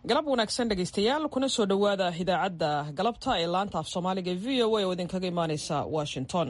galab wanaagsan dhegaystayaal kuna soo dhowaada idaacadda galabta ee laanta af soomaaliga v o a oo idinkaga imaaneysa washington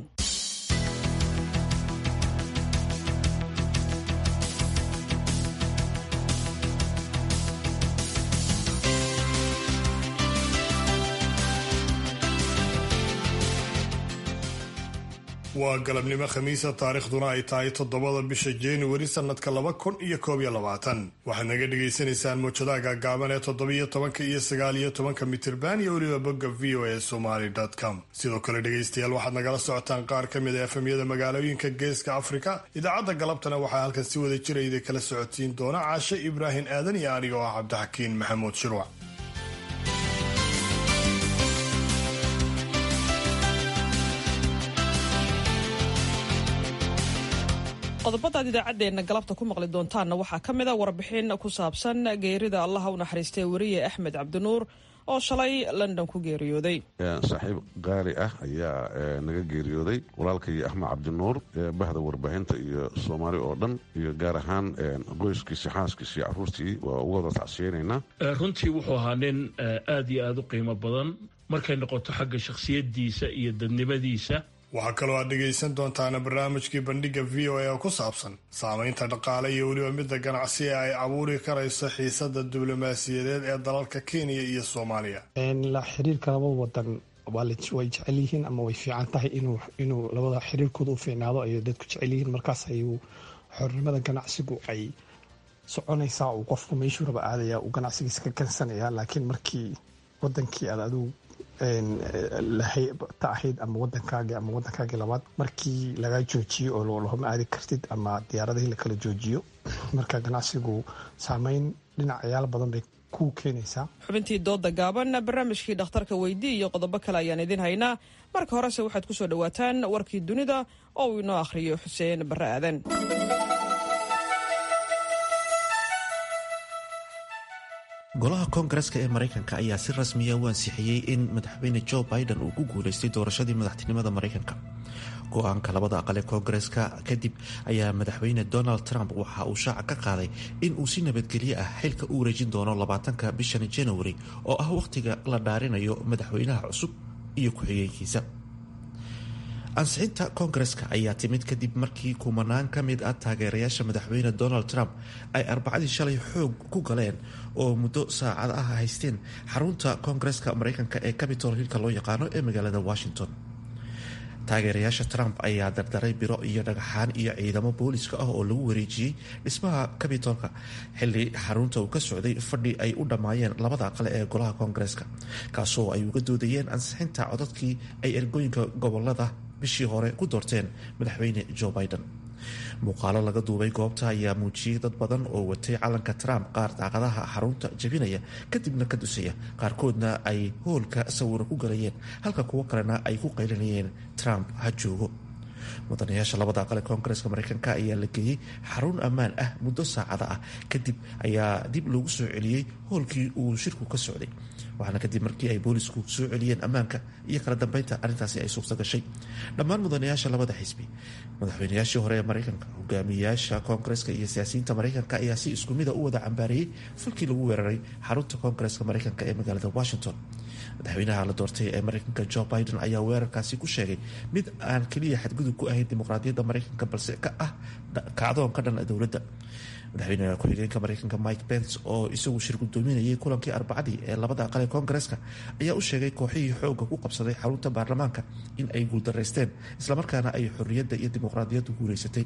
waa galabnimo khamiisa taariikhduna ay tahay toddobada bisha januari sanadka laba kun iyo koob iyo labaatan waxaad naga dhagaysanaysaan muujadaha gaagaaban ee toddobiyo tobanka iyo sagaal iyo tobanka mitirban iyo weliba bogga v o a somaly com sidoo kale dhegaystayaal waxaad nagala socotaan qaar ka mid a efemyada magaalooyinka geeska afrika idaacadda galabtana waxaa halkan si wada jira idin kala socodsiin doona caashe ibraahim aadan iyo aniga oo ah cabdixakiin maxamuud shirwac qodobadaad idaacaddeenna galabta ku maqli doontaanna waxaa ka mid a warbixin ku saabsan geerida allaha u naxariistay weriye axmed cabdinuur oo shalay london ku geeriyooday saaxiib qaali ah ayaa naga geeriyooday walaalkay axmed cabdinuur bahda warbaahinta iyo soomaali oo dhan iyo gaar ahaan qoyskiisi xaaskiisi caruurtii waa uga wada tacsiyeynaynaa runtii wuxuu ahaa nin aad iyo aad u qiimo badan markay noqoto xagga shakhsiyaddiisa iyo dadnimadiisa waxaa kaloo aad dhegaysan doontaana barnaamijkii bandhigga v o a oo ku saabsan saamaynta dhaqaale iyo weliba midda ganacsi ee ay abuuri karayso xiisada diblomaasiyadeed ee dalalka kenya iyo soomaaliya la xiriirka labada wadan way jecel yihiin ama way fiican tahay inuu labada xiriirkooda u fiicnaado ay dadku jecel yihiin markaas ayuu xornimada ganacsigu ay soconaysaa uu qofku meeshuu raba aadaya uu ganacsigiisa ka gansanaya laakiin markii wadankii aad adigu ta ahayd ama wadankaagi ama wadankaagii labaad markii laga joojiyo oo lahoma aadi kartid ama diyaaradihii lakala joojiyo marka ganacsigu saameyn dhinacayaal badan bay ku keenaysaa xubintii dooda gaaban barnaamijkii dhakhtarka weydii iyo qodobo kale ayaan idin haynaa marka horese waxaad ku soo dhowaataan warkii dunida oo uu inoo akhriyo xuseen barre aadan golaha koongareska ee maraykanka ayaa si rasmiya u ansixiyey in madaxweyne joe biden uu ku guulaystay doorashadii madaxtinimada maraykanka go-aanka labada aqal ee koongareska kadib ayaa madaxweyne donald trump waxa uu shaaca ka qaaday in uu si nabadgelyo ah xilka u wareejin doono labaatanka bishan januari oo ah wakhtiga la dhaarinayo madaxweynaha cusub iyo ku-xigeenkiisa ansixinta koongareska ayaa timid kadib markii kumanaan ka mid ah taageerayaasha madaxweyne donald trump ay arbacadii shalay xoog ku galeen oo muddo saacad ah haysteen xarunta koongareska maraykanka ee capitol hillka loo yaqaano ee magaalada washington taageerayaasha trump ayaa dardaray biro iyo dhagaxaan iyo ciidamo booliska ah oo lagu wareejiyey dhismaha capitolka xili xarunta uu ka socday fadhi ay u dhammaayeen labada aqale ee golaha koongareska kaasoo ay uga doodayeen ansixinta codadkii ay ergooyinka gobolada bishii hore ku doorteen madaxweyne joe biden muuqaalo laga duubay goobta ayaa muujiyey dad badan oo watay calanka trump qaar daaqadaha xarunta jabinaya kadibna ka dusaya qaarkoodna ay hoolka sawiro ku galayeen halka kuwo kalena ay ku qaylinayeen trump ha joogo mudanayaasha labada aqale koongareska maraykanka ayaa la geeyey xarun ammaan ah muddo saacada ah kadib ayaa dib loogu soo celiyey hoolkii uu shirku ka socday waxaana kadib markii ay boolisku soo celiyeen ammaanka iyo kala dambeynta arrintaasi ay suurta gashay dhammaan mudanayaasha labada xisbi madaxweynayaashii hore ee maraykanka hogaamiyayaasha koongareska iyo siyaasiyiinta maraykanka ayaa si isku mida u wada cambaareeyey falkii lagu weeraray xarunta koongareska maraykanka ee magaalada washington madaxweynaha la doortay ee maraykanka joe biden ayaa weerarkaasi ku sheegay mid aan keliya xadgudub ku ahayn dimuqraadiyadda maraykanka balse ka ah kacdoon ka dhan dowladda madaxweyne ku-xigeenka maraykanka mike pence oo isagu shir gudoominayay kulankii arbacadii ee labada aqal ee koongareska ayaa u sheegay kooxihii xooga ku qabsaday xarunta baarlamaanka in ay guuldaraysteen islamarkaana ay xorriyadda iyo dimuqraadiyaddu guulaysatay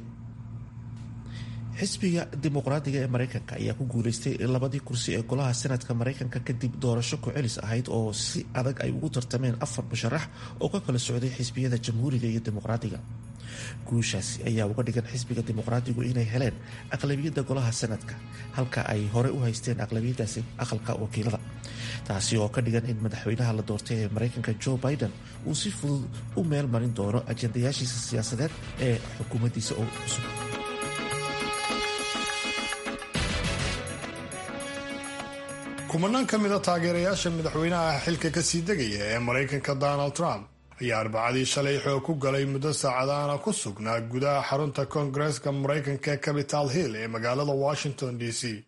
xisbiga dimuqraadiga ee maraykanka ayaa ku guulaystay labadii kursi ee golaha senatka maraykanka kadib doorasho ku-celis ahayd oo si adag ay ugu tartameen afar musharax oo ka kala socday xisbiyada jamhuuriga iyo dimuqraadiga guushaasi ayaa uga dhigan xisbiga dimuqraadigu inay heleen aqlabiyadda golaha sanadka halka ay hore u haysteen aqlabiyadaasi aqalka wakiilada taasi oo ka dhigan in madaxweynaha la doortay ee maraykanka joe biden uu si fudud u meel marin doono ajendayaashiisa siyaasadeed ee xukuumaddiisa oo cusub kumanaan ka mid a taageerayaasha madaxweynaha xilka kasii degaya ee maraykanka donald trump ayaa arbacadii shalay xoog ku galay muddo saacadaana ku sugnaa gudaha xarunta koongareeska maraykanka ee capital hill ee magaalada washington d c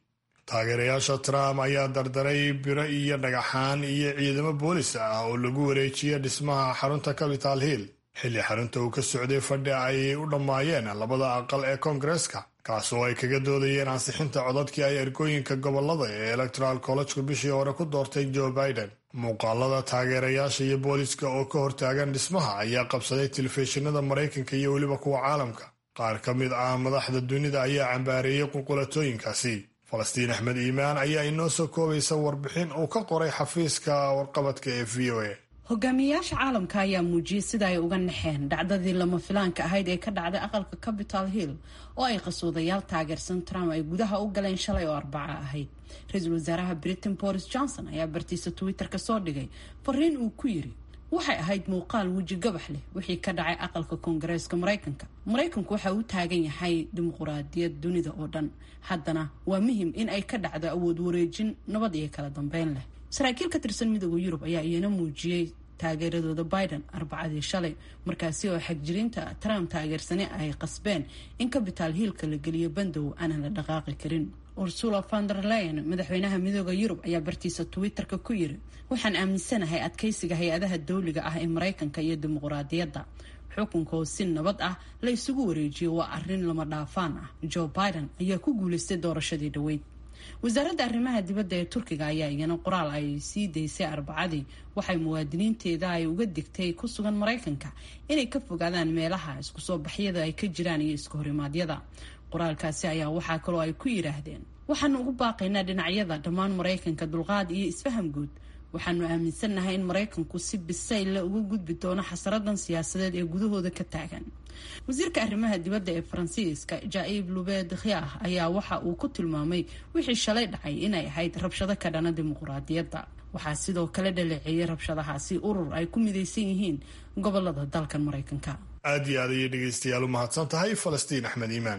taageerayaasha trump ayaa dardaray biro iyo dhagaxaan iyo ciidamo boolis ah oo lagu wareejiyay dhismaha xarunta capital hill xilli xarunta uu ka socday fadhi ay u dhammaayeen labada aqal ee koongareska kaas oo ay kaga doodayeen ansixinta codadkii ay ergooyinka gobolada ee electoral collegku bishii hore ku doortay joe biden muuqaalada taageerayaasha iyo booliska oo ka hortaagan dhismaha ayaa qabsaday telefishinada maraykanka iyo weliba kuwa caalamka qaar ka mid ah madaxda dunida ayaa cambaareeyey qulqulatooyinkaasi falastiin axmed iimaan ayaa inoo soo koobaysa warbixin uu ka qoray xafiiska warqabadka ee v o a hogaamiyayaasha caalamka ayaa muujiyey sida ay uga naxeen dhacdadii lama filaanka ahayd ee ka dhacday aqalka capital hill oo ay qasoodayaal taageersan trump ay gudaha u galeen shalay oo arbaca ahayd ra-iisul wasaaraha britain boris johnson ayaa bartiisa twitter ka soo dhigay fariin uu ku yiri waxay ahayd muuqaal weji gabax leh wixii ka dhacay aqalka koongareeska maraykanka maraykanku waxa uu taagan yahay dimuquraadiyad dunida oo dhan haddana waa muhim in ay ka dhacdo awood wareejin nabad iyo kala dambeyn leh saraakiil ka tirsan midooda yurub ayaa iyana muujiyey taageeradooda biden arbacadii shalay markaasi oo xagjiriinta trump taageersane ay qasbeen in capital hiilka la geliyo bandow aanan la dhaqaaqi karin ursula vander leyen madaxweynaha midooda yurub ayaa bartiisa twitter-ka ku yiri waxaan aaminsanahay adkeysiga hay-adaha dawliga ah ee maraykanka iyo dimuquraadiyadda xukunka oo si nabad ah la isugu wareejiyo waa arrin lama dhaafaan ah joe biden ayaa ku guuleystay doorashadii dhaweyd wasaaradda arrimaha dibadda ee turkiga ayaa iyana qoraal ay sii daysay arbacadii waxay muwaadiniinteeda ay uga digtay ku sugan maraykanka inay ka fogaadaan meelaha isku soo baxyada ay ka jiraan iyo iska horimaadyada qoraalkaasi ayaa waxaa kaloo ay ku yidhaahdeen waxaanu ugu baaqaynaa dhinacyada dhammaan maraykanka dulqaad iyo isfaham guud waxaanu aaminsannahay in maraykanku si bisaylla uga gudbi doono xasaradan siyaasadeed ee gudahooda ka taagan wasiirka arrimaha dibadda ee faransiiska jaaib lubed khiah ayaa waxa uu ku tilmaamay wixii shalay dhacay inay ahayd rabshado ka dhana dimuquraadiyadda waxaa sidoo kale dhaleeceeyay rabshadahaasi urur ay ku midaysan yihiin gobolada dalkan maraykanka aad iyo aad ayay dhegaystayaal u mahadsan tahay falastiin axmed iimaan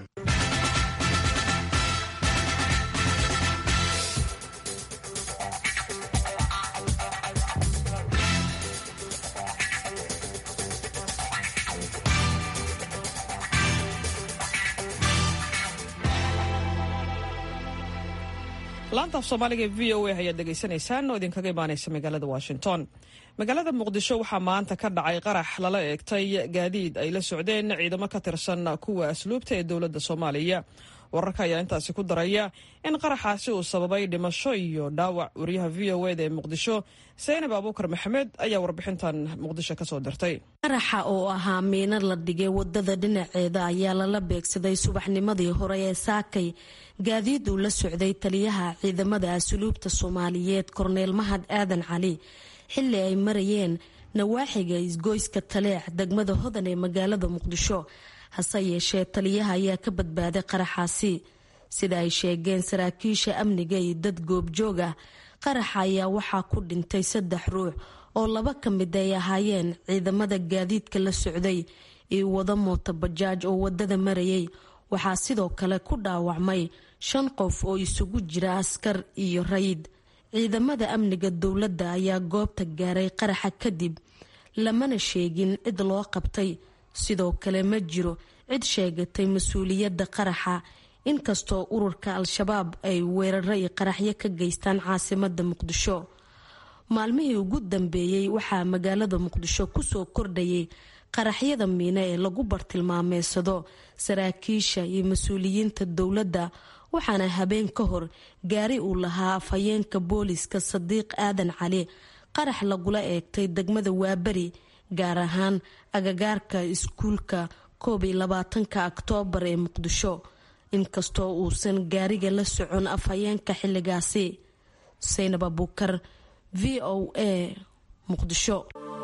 laanta af soomaaliga ee v o a ayaad dhegaysanaysaan oo idinkaga imaanaysa magaalada washington magaalada muqdisho waxaa maanta ka dhacay qarax lala eegtay gaadiid ay la socdeen ciidamo ka tirsan kuwa asluubta ee dowladda soomaaliya wararka ayaa intaasi ku daraya in qaraxaasi uu sababay dhimasho iyo dhaawac wariyaha v o eda ee muqdisho saynab abuukar maxamed ayaa warbixintan muqdisho kasoo dirtay qaraxa oo ahaa miino la dhigay wadada dhinaceeda ayaa lala beegsaday subaxnimadii hore ee saakay gaadiid uu la socday taliyaha ciidamada asluubta soomaaliyeed korneel mahad aadan cali xilli ay marayeen nawaaxiga isgoyska taleex degmada hodan ee magaalada muqdisho hase yeeshee taliyaha ayaa ka badbaaday qaraxaasi sida ay sheegeen saraakiisha amniga iyo dad goobjoog ah qaraxa ayaa waxaa ku dhintay saddex ruux oo laba ka mid ay ahaayeen ciidamada gaadiidka la socday iyo wada mooto bajaaj oo wadada marayay waxaa sidoo kale ku dhaawacmay shan qof oo isugu jira askar iyo rayid ciidamada amniga dowladda ayaa goobta gaaray qaraxa kadib lamana sheegin cid loo qabtay sidoo kale ma jiro cid sheegatay mas-uuliyadda qaraxa inkastoo ururka al-shabaab ay weeraro iyo qaraxyo ka geystaan caasimada muqdisho maalmihii ugu dambeeyey waxaa magaalada muqdisho kusoo kordhayay qaraxyada miine ee lagu bartilmaameysado saraakiisha iyo mas-uuliyiinta dowladda waxaana habeen ka hor gaari uu lahaa afhayeenka booliska sadiiq aadan cali qarax lagula eegtay degmada waaberi gaar ahaan agagaarka iskuulka koob iyo labaatanka oktoobar ee muqdisho inkastoo uusan gaariga la socon afhayeenka xilligaasi saynab abuukar v o a muqdisho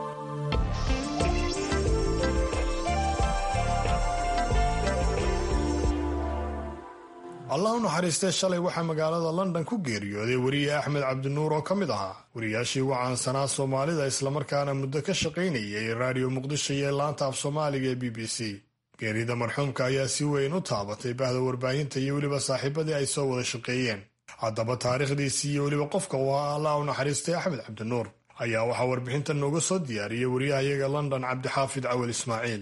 allah u naxariistee shalay waxaa magaalada london ku geeriyooday weriye axmed cabdinuur oo ka mid ahaa wariyaashii ugu caansanaa soomaalida islamarkaana muddo ka shaqaynayay raadiyo muqdisho iyo laanta af soomaaliga ee b b c geerida marxuumka ayaa si weyn u taabatay bahda warbaahinta iyo weliba saaxiibadii ay soo wada shaqeeyeen haddaba taariikhdiisii iyo weliba qofka uu ahaa allah u naxariistay axmed cabdinuur ayaa waxaa warbixintan nooga soo diyaariyey wariyahayaga london cabdixaafid cawal ismaaciil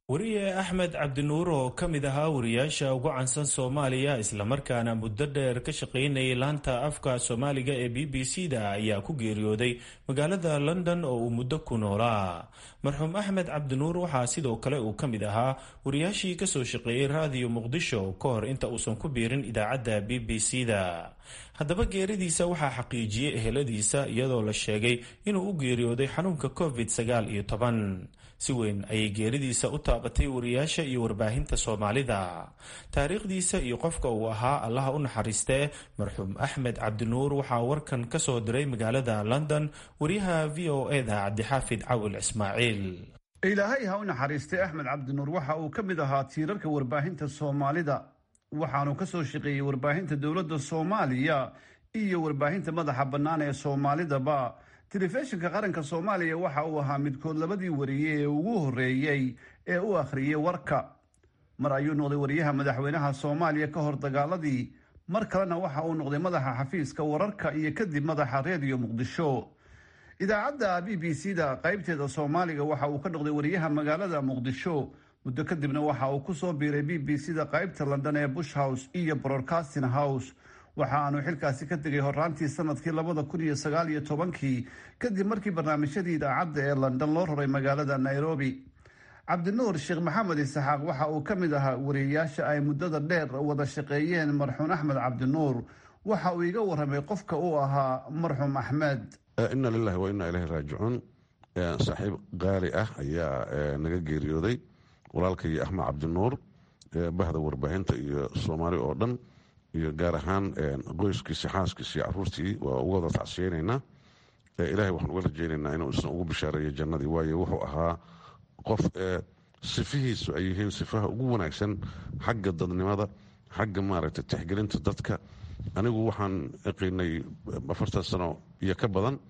wariye axmed cabdinuur oo ka mid ahaa wariyaasha ugu cansan soomaaliya islamarkaana muddo dheer ka shaqaynayay laanta afka soomaaliga ee b b c da ayaa ku geeriyooday magaalada london oo uu muddo ku noolaa marxuum axmed cabdinuur waxaa sidoo kale uu ka mid ahaa wariyaashii kasoo shaqeeyey raadiyo muqdisho ka hor inta uusan ku biirin idaacadda b b c da haddaba geeridiisa waxaa xaqiijiyey eheladiisa iyadoo la sheegay inuu u geeriyooday xanuunka covid sagaal iyo toban si weyn ayay geeridiisa u taabatay wariyaasha iyo warbaahinta soomaalida taariikhdiisa iyo qofka uu ahaa allaha u naxariistee marxuum axmed cabdinuur waxaa warkan ka soo diray magaalada london wariyaha v o e da cabdixaafid cawil ismaaciil ilaahay ha u naxariistay axmed cabdinuur waxa uu ka mid ahaa tiirarka warbaahinta soomaalida waxaanu ka soo shaqeeyey warbaahinta dowladda soomaaliya iyo warbaahinta madaxa bannaan ee soomaalidaba telefishinka qaranka soomaaliya waxa uu ahaa midkood labadii wariye ee ugu horreeyey ee u akhriyey warka mar ayuu noqday wariyaha madaxweynaha soomaaliya ka hor dagaaladii mar kalena waxa uu noqday madaxa xafiiska wararka iyo kadib madaxa reediyo muqdisho idaacadda b b c da qaybteeda soomaaliga waxa uu ka noqday wariyaha magaalada muqdisho muddo kadibna waxa uu kusoo biiray b b c da qaybta london ee bush house iyo broadcasting house waxa aanu xilkaasi ka tegay horaantii sanadkii labada kun iyo sagaal iyo tobankii kadib markii barnaamijyadii idaacadda ee london loo raray magaalada nairobi cabdinuur sheekh maxamed isaxaaq waxa uu ka mid ahaa wariyayaasha ay muddada dheer wada shaqeeyeen marxuum axmed cabdinuur waxa uu iga waramay qofka uu ahaa marxuum axmed ina lilahi wa inaa ilahi raajicuun saaxiib qaali ah ayaa naga geeriyooday walaalkay axmed cabdinuur bahda warbaahinta iyo soomaali oo dhan iyo gaar ahaan qoyskiisi xaaskiisi caruurtii waa uga wada tacsiyeynaynaa ilahay waxaan uga rajeynaynaa inuu isna ugu bishaareeyo jannadii waayo wuxuu ahaa qof sifihiisu ay yihiin sifaha ugu wanaagsan xagga dadnimada xagga maaragtay tixgelinta dadka anigu waxaan yaqiinay afartan sano iyo ka badan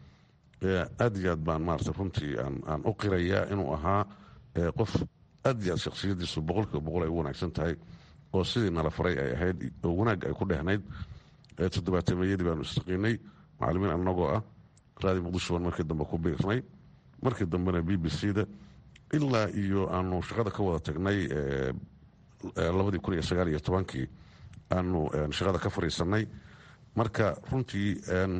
aad iyo aad baan maarata runtii aan u qirayaa inuu ahaa qof aad iyo aad shakhsiyadiisu boqolkiiba boqol ay u wanaagsan tahay oo sidii nala faray ay ahayd oo wanaag ay ku dhehnayd toddobaatameyadii baanu istaqiinay macalimiin annagoo ah raadi muqdisho baan markii dambe ku biirnay markii dambena b b c da ilaa iyo aanu shaqada ka wada tagnay labadii kun iyo sagaal iyo tobankii aanu shaqada ka fariisanay marka runtii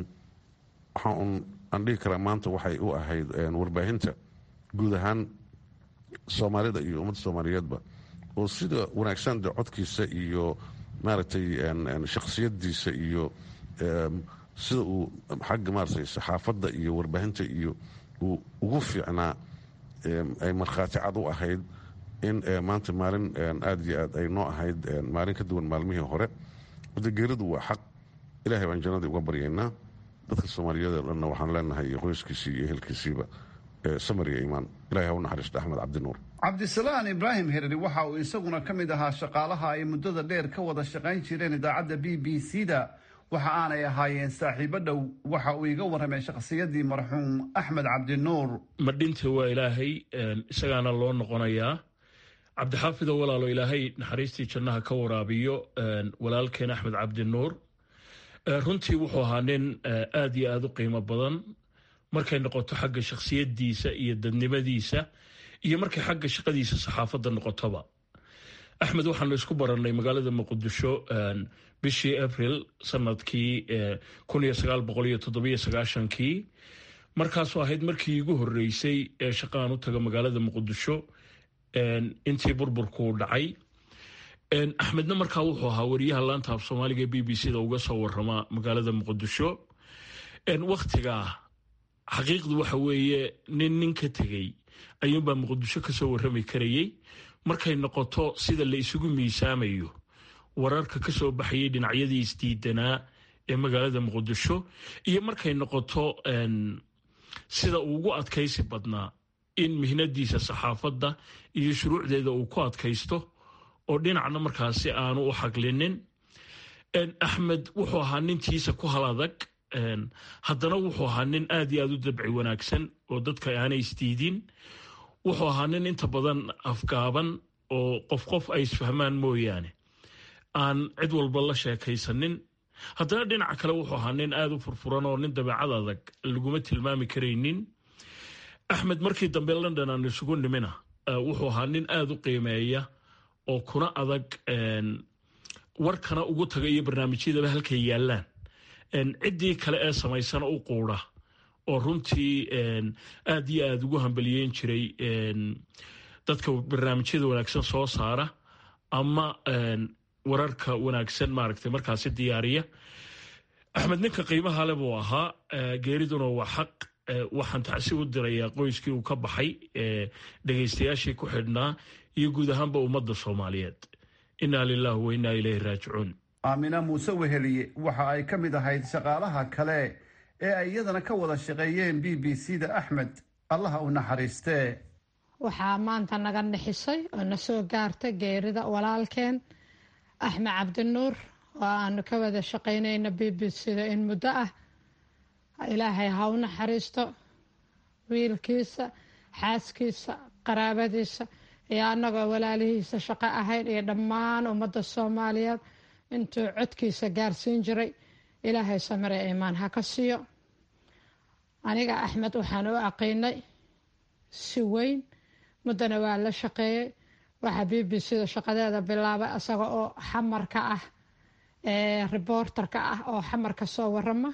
waxaan aan dhihi karaa maanta waxay u ahayd warbaahinta guud ahaan soomaalida iyo ummadda soomaaliyeedba oo sida wanaagsan de codkiisa iyo maaragtay shakhsiyadiisa iyo sida uu xagga maaratay saxaafadda iyo warbaahinta iyo uu ugu fiicnaa ay markhaati cad u ahayd in maanta maalin aada iyo aad ay noo ahayd maalin ka duwan maalmihii hore wada geeridu waa xaq ilahay baan jannadii uga baryaynaa dadka soomaaliyeed oo dhanna waxaan leenahay iyo qoyskiisii iyo ehelkiisiiba samariya imaan ilahay ha u naxariista axmed cabdinuur cabdisalaan ibraahim hereri waxa uu isaguna ka mid ahaa shaqaalaha ay muddada dheer ka wada shaqayn jireen idaacadda b b c da waxa aanay ahaayeen saaxiibo dhow waxa uu iga warramay shakhsiyadii marxuum axmed cabdinuur ma dhinta waa ilaahay isagaana loo noqonayaa cabdixaafido walaalo ilaahay naxariistii jannaha ka waraabiyo walaalkeen axmed cabdinuur runtii wuxuu ahaa nin aad iyo aada u qiimo badan markay noqoto xagga shakhsiyadiisa iyo dadnimadiisa iyo markay xagga shaqadiisa saxaafadda noqotoba axmed waxaanu isku barannay magaalada muqdisho bishii abril sanadkii kun iyo sagaal boqol iyo toddobiyo sagaashankii markaasoo ahayd markii igu horreysay ee shaqaan u taga magaalada muqdisho intii burburkuu dhacay axmedna markaa wuxuu ahaa wariyaha laanta af soomaaliga b b c da uga soo warama magaalada muqdisho wakhtigaa xaqiiqdu waxa weeye nin nin ka tegey ayuunbaa muqdisho ka soo warrami karayey markay noqoto sida la isugu miisaamayo wararka ka soo baxayay dhinacyadii isdiidanaa ee magaalada muqdisho iyo markay noqoto sida uu ugu adkaysi badnaa in mihnadiisa saxaafadda iyo shuruucdeeda uu ku adkaysto oo dhinacna markaasi aanu u xaglinin axmed wuxuu ahaa nintiisa ku hal adag haddana wuxuu ahaa nin aad iyo aad u dabci wanaagsan oo dadka aanay isdiidin wuxuu ahaa nin inta badan afgaaban oo qof qof ay isfahmaan mooyaane aan cid walba la sheekaysanin haddana dhinaca kale wuxuu ahaa nin aada u furfuran oo nin dabeecad adag laguma tilmaami karaynin axmed markii dambe london aan isugu nimina wuxuu ahaa nin aada u qiimeeya oo kuna adag warkana ugu taga iyo barnaamijyadaba halkay yaallaan ciddii kale ee samaysana u quudha oo runtii aada iyo aada ugu hambaliyeyn jiray dadka barnaamijyada wanaagsan soo saara ama wararka wanaagsan maaragtay markaasi diyaariya axmed ninka qiimaha le buu ahaa geeriduna waa xaq waxaan tacsi u dirayaa qoyskii uu ka baxay dhegaystayaashii ku xidhnaa iyo guud ahaanba ummadda soomaaliyeed innaa lilaahi wa innaa ilayhi raajicuun aamina muuse weheliye waxa ay ka mid ahayd shaqaalaha kale ee ay iyadana ka wada shaqeeyeen b b c da axmed allaha u naxariistee waxaa maanta naga nixisay oo na soo gaartay geerida walaalkeen axmed cabdinuur oo aanu ka wada shaqaynayna b b c da in muddo ah ilaahay ha u naxariisto wiilkiisa xaaskiisa qaraabadiisa iyo annagoo walaalihiisa shaqo ahayn iyo dhammaan ummadda soomaaliyeed intuu codkiisa gaarsiin jiray ilaahay samire iimaan ha ka siiyo aniga axmed waxaan u aqiinay si weyn muddana waa la shaqeeyey waxaa b b c da shaqadeeda bilaabay isaga oo xamarka ah reporterka ah oo xamar ka soo warama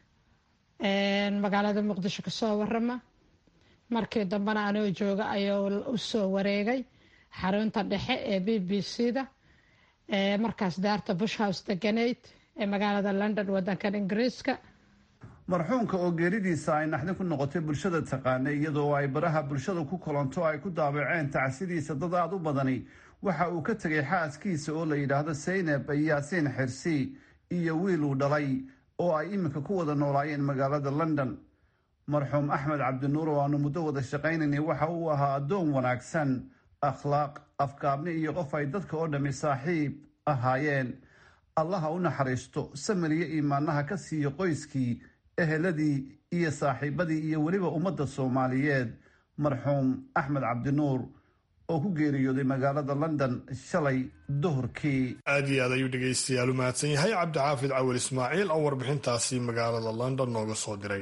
magaalada muqdisho kasoo warama markii dambena anoo jooga ayuu usoo wareegay xarunta dhexe ee b b c da markaas daarta bush house deganayd ee magaalada london wadankan ingiriiska marxuumka oo geeridiisa ay naxdin ku noqotay bulshada taqaana iyadoo ay baraha bulshada ku kulanto ay ku daabaceen tacsidiisa dad aada u badani waxa uu ka tegay xaaskiisa oo la yidhaahdo saynab yaasiin xirsi iyo wiil uu dhalay oo ay iminka ku wada noolaayeen magaalada london marxuum axmed cabdinuur oo aanu muddo wada shaqaynaynay waxa uu ahaa addoon wanaagsan akhlaaq afkaabni iyo qof ay dadka oo dhammi saaxiib ahaayeen allaha u naxariisto samiriyo iimaanaha ka siiyo qoyskii eheladii iyo saaxiibadii iyo weliba ummadda soomaaliyeed marxuum axmed cabdinuur oo ku geeriyooday magaalada london shalay duhurkii aad iyo aad ayuu dhegaystayaal u mahadsan yahay cabdixaafid cawil ismaaciil oo warbixintaasi magaalada london nooga soo diray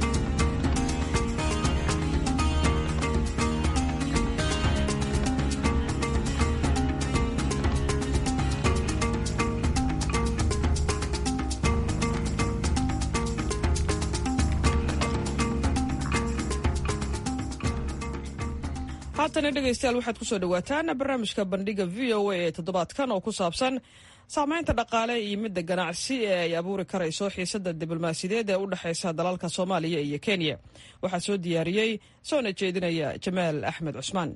haatana dhegaystayaal waxaad kusoo dhawaataan barnaamijka bandhiga v o a ee toddobaadkan oo ku saabsan saamaynta dhaqaale iyo midda ganacsi ee ay abuuri karayso xiisada diblomaasiyadeed ee u dhexeysa dalalka soomaaliya iyo kenya waxaa soo diyaariyey soona jeedinaya jamaal axmed cusmaan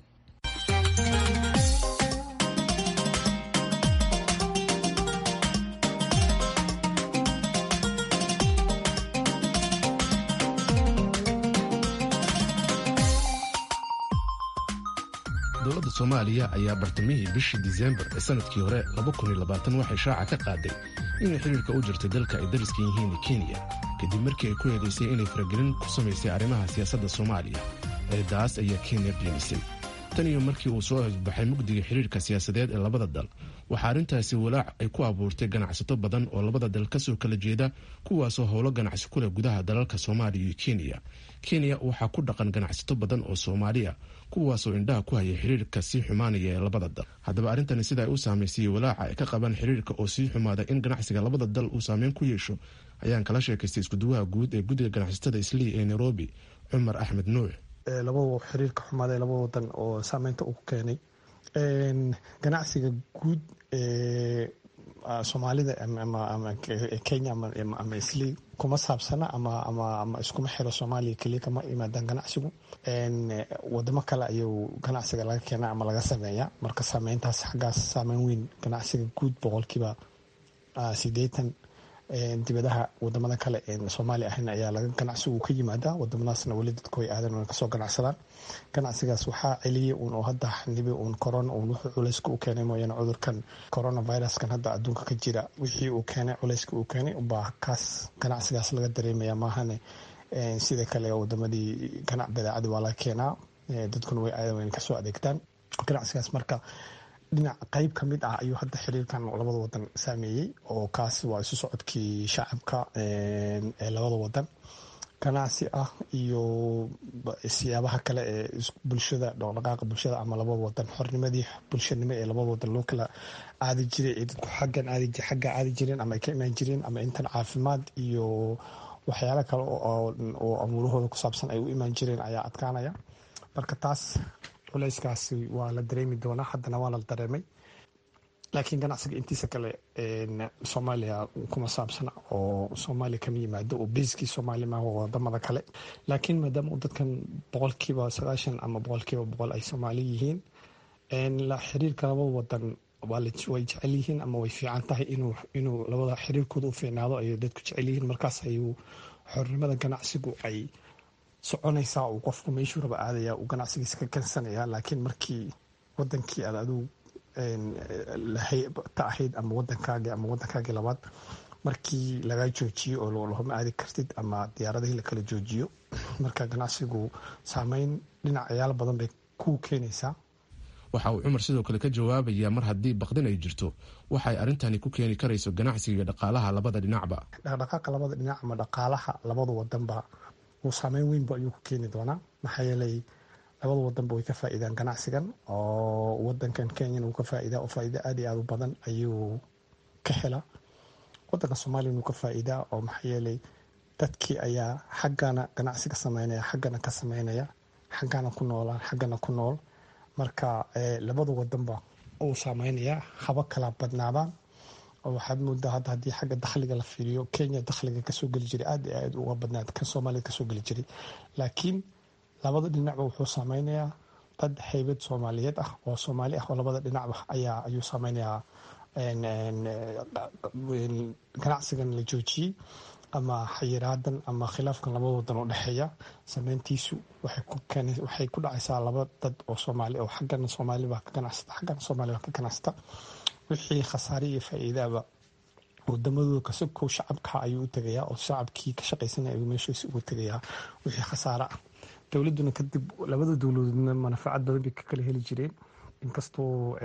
dowladda soomaaliya ayaa bartamihii bishii disembar ee sanadkii hore waxay shaaca ka qaaday inay xiriirka u jirtay dalka ay dariska yihiin kenya kadib markii ay ku eedaysay inay faragelin ku samaysay arrimaha siyaasadda soomaaliya eedaas ayaa kenya beenisay tan iyo markii uu soo hosbaxay mugdiga xiriirka siyaasadeed ee labada dal waxaa arrintaasi walaac ay ku abuurtay ganacsato badan oo labada dal kasoo kala jeeda kuwaasoo howlo ganacsi ku leh gudaha dalalka soomaaliya iyo kenya kenya waxaa ku dhaqan ganacsato badan oo soomaaliya kuwaasoo indhaha ku hayay xiriirka sii xumaanaya ee labada dal haddaba arrintani sida ay u saamaysay walaaca ay ka qabaan xiriirka oo sii xumaada in ganacsiga labada dal uu saameyn ku yeesho ayaan kala sheekaystay iskuduwaha guud ee guddiga ganacsatada islii ee nairobi cumar axmed nuux laba xiriirka xumaada ee laba wadan oo saameynta uu ku keenay ganacsiga guud ee soomaalida ama kenya ama islii kuma saabsana ama iskuma xiro soomaaliya keliya kama yimaadaan ganacsigu wadamo kale ayuu ganacsiga laga keena ama laga sameeya marka saameyntaas xaggaas saameyn weyn ganacsiga guud boqolkiiba sideetan dibadaha wadamada kale soomaaliya ahayn ayaa laga ganacsigu ka yimaada wadamadaasna weli dadku way aadan way kasoo ganacsadaan ganacsigaas waxaa celiyay uun oo hadda xanibi uun corona uun wuxuu culayska u keenay mooyaane cudurkan coronaviruskan hadda adduunka ka jira wixii uu keenay culayska uu keenay ubaa kaas ganacsigaas laga dareemaya maahane sida kale wadamadii ganac badeecada waa laga keenaa dadkuna way aadan wayn kasoo adeegtaan ganacsigaas marka dhinac qeyb ka mid ah ayuu hadda xiriirkan labada wadan saameeyey oo kaas waa isu socodkii shacabka ee labada wadan ganacsi ah iyo siyaabaha kale ee bulshada dhaqdhaqaaqa bulshada ama labada wadan xornimadii bulshanimo ee labada wadan loo kala aadi jiray ee dadku xaggan aadi xagga aadi jireen ama ay ka imaan jireen ama intan caafimaad iyo waxyaalo kale oo amuurahooda ku saabsan ay u imaan jireen ayaa adkaanaya marka taas culeyskaasi waa la dareemi doonaa haddana waa la dareemay laakiin ganacsiga intiisa kale soomaaliya kuma saabsana oo soomaaliya kama yimaado oo beiskii soomaaliya maaha wadamada kale laakiin maadaama dadkan boqolkiiba sagaashan ama boqolkiiba boqol ay soomaali yihiin xiriirka labada wadan way jecel yihiin ama way fiican tahay inuu labada xiriirkooda u fiicnaado ay dadku jecel yihiin markaas ayuu xornimada ganacsigu ay soconaysaa uu qofku meeshuu raba aadaya uu ganacsigiisa ka kansanaya laakiin markii wadankii aad adigu ta ahayd ama wadankaagi ama wadankaagii labaad markii lagaa joojiyo oo lahoma aadi kartid ama diyaaradihii lakala joojiyo marka ganacsigu saameyn dhinacayaal badan bay ku keenaysaa waxa uu cumar sidoo kale ka jawaabayaa mar haddii baqdin ay jirto waxay arrintani ku keeni karayso ganacsiga iyo dhaqaalaha labada dhinacba dhaqdhaqaaqa labada dhinac ama dhaqaalaha labada wadanba uu saameyn weynba ayuu ku keeni doonaa maxaa yeelay labada wadanba way ka faa'iidaan ganacsigan oo wadankan kenyana wuu ka faa'iidaa oo faa'iida aad iyo aad u badan ayuu ka helaa wadanka soomaaliyana wuu ka faa'iidaa oo maxaa yeelay dadkii ayaa xaggana ganacsiga sameynaya xaggana ka sameynaya xaggana ku noolaan xaggana ku nool marka labada wadanba uu saameynayaa haba kala badnaadaan oo waxaad moodaa hadda haddii xagga dakhliga la fiiriyo kenya dakhliga kasoo geli jiray aad iyo aad uga badnaad kan soomaalida kasoo geli jiray laakiin labada dhinacba wuxuu saameynayaa dad haybad soomaaliyeed ah oo soomaali ah oo labada dhinacba ayaa ayuu saameynayaa ganacsigan la joojiyey ama xayiraadan ama khilaafkan labada wadan oo dhexeeya sameyntiisu waxay ku dhacaysaa laba dad oo soomaali oo xaggana soomaalibaa ka ganacsata xaggana soomaalibaa ka ganacsata wixii khasaare iyo faa'iidaaba wadamadooda kasokow shacabka ayuu u tegayaa oo shacabkii ka shaqaysanaya ayuu meeshiisa ugu tegayaa wixii khasaare ah dowladuna kadib labada dowladoodna manafacad badan bay ka kala heli jireen inkastoo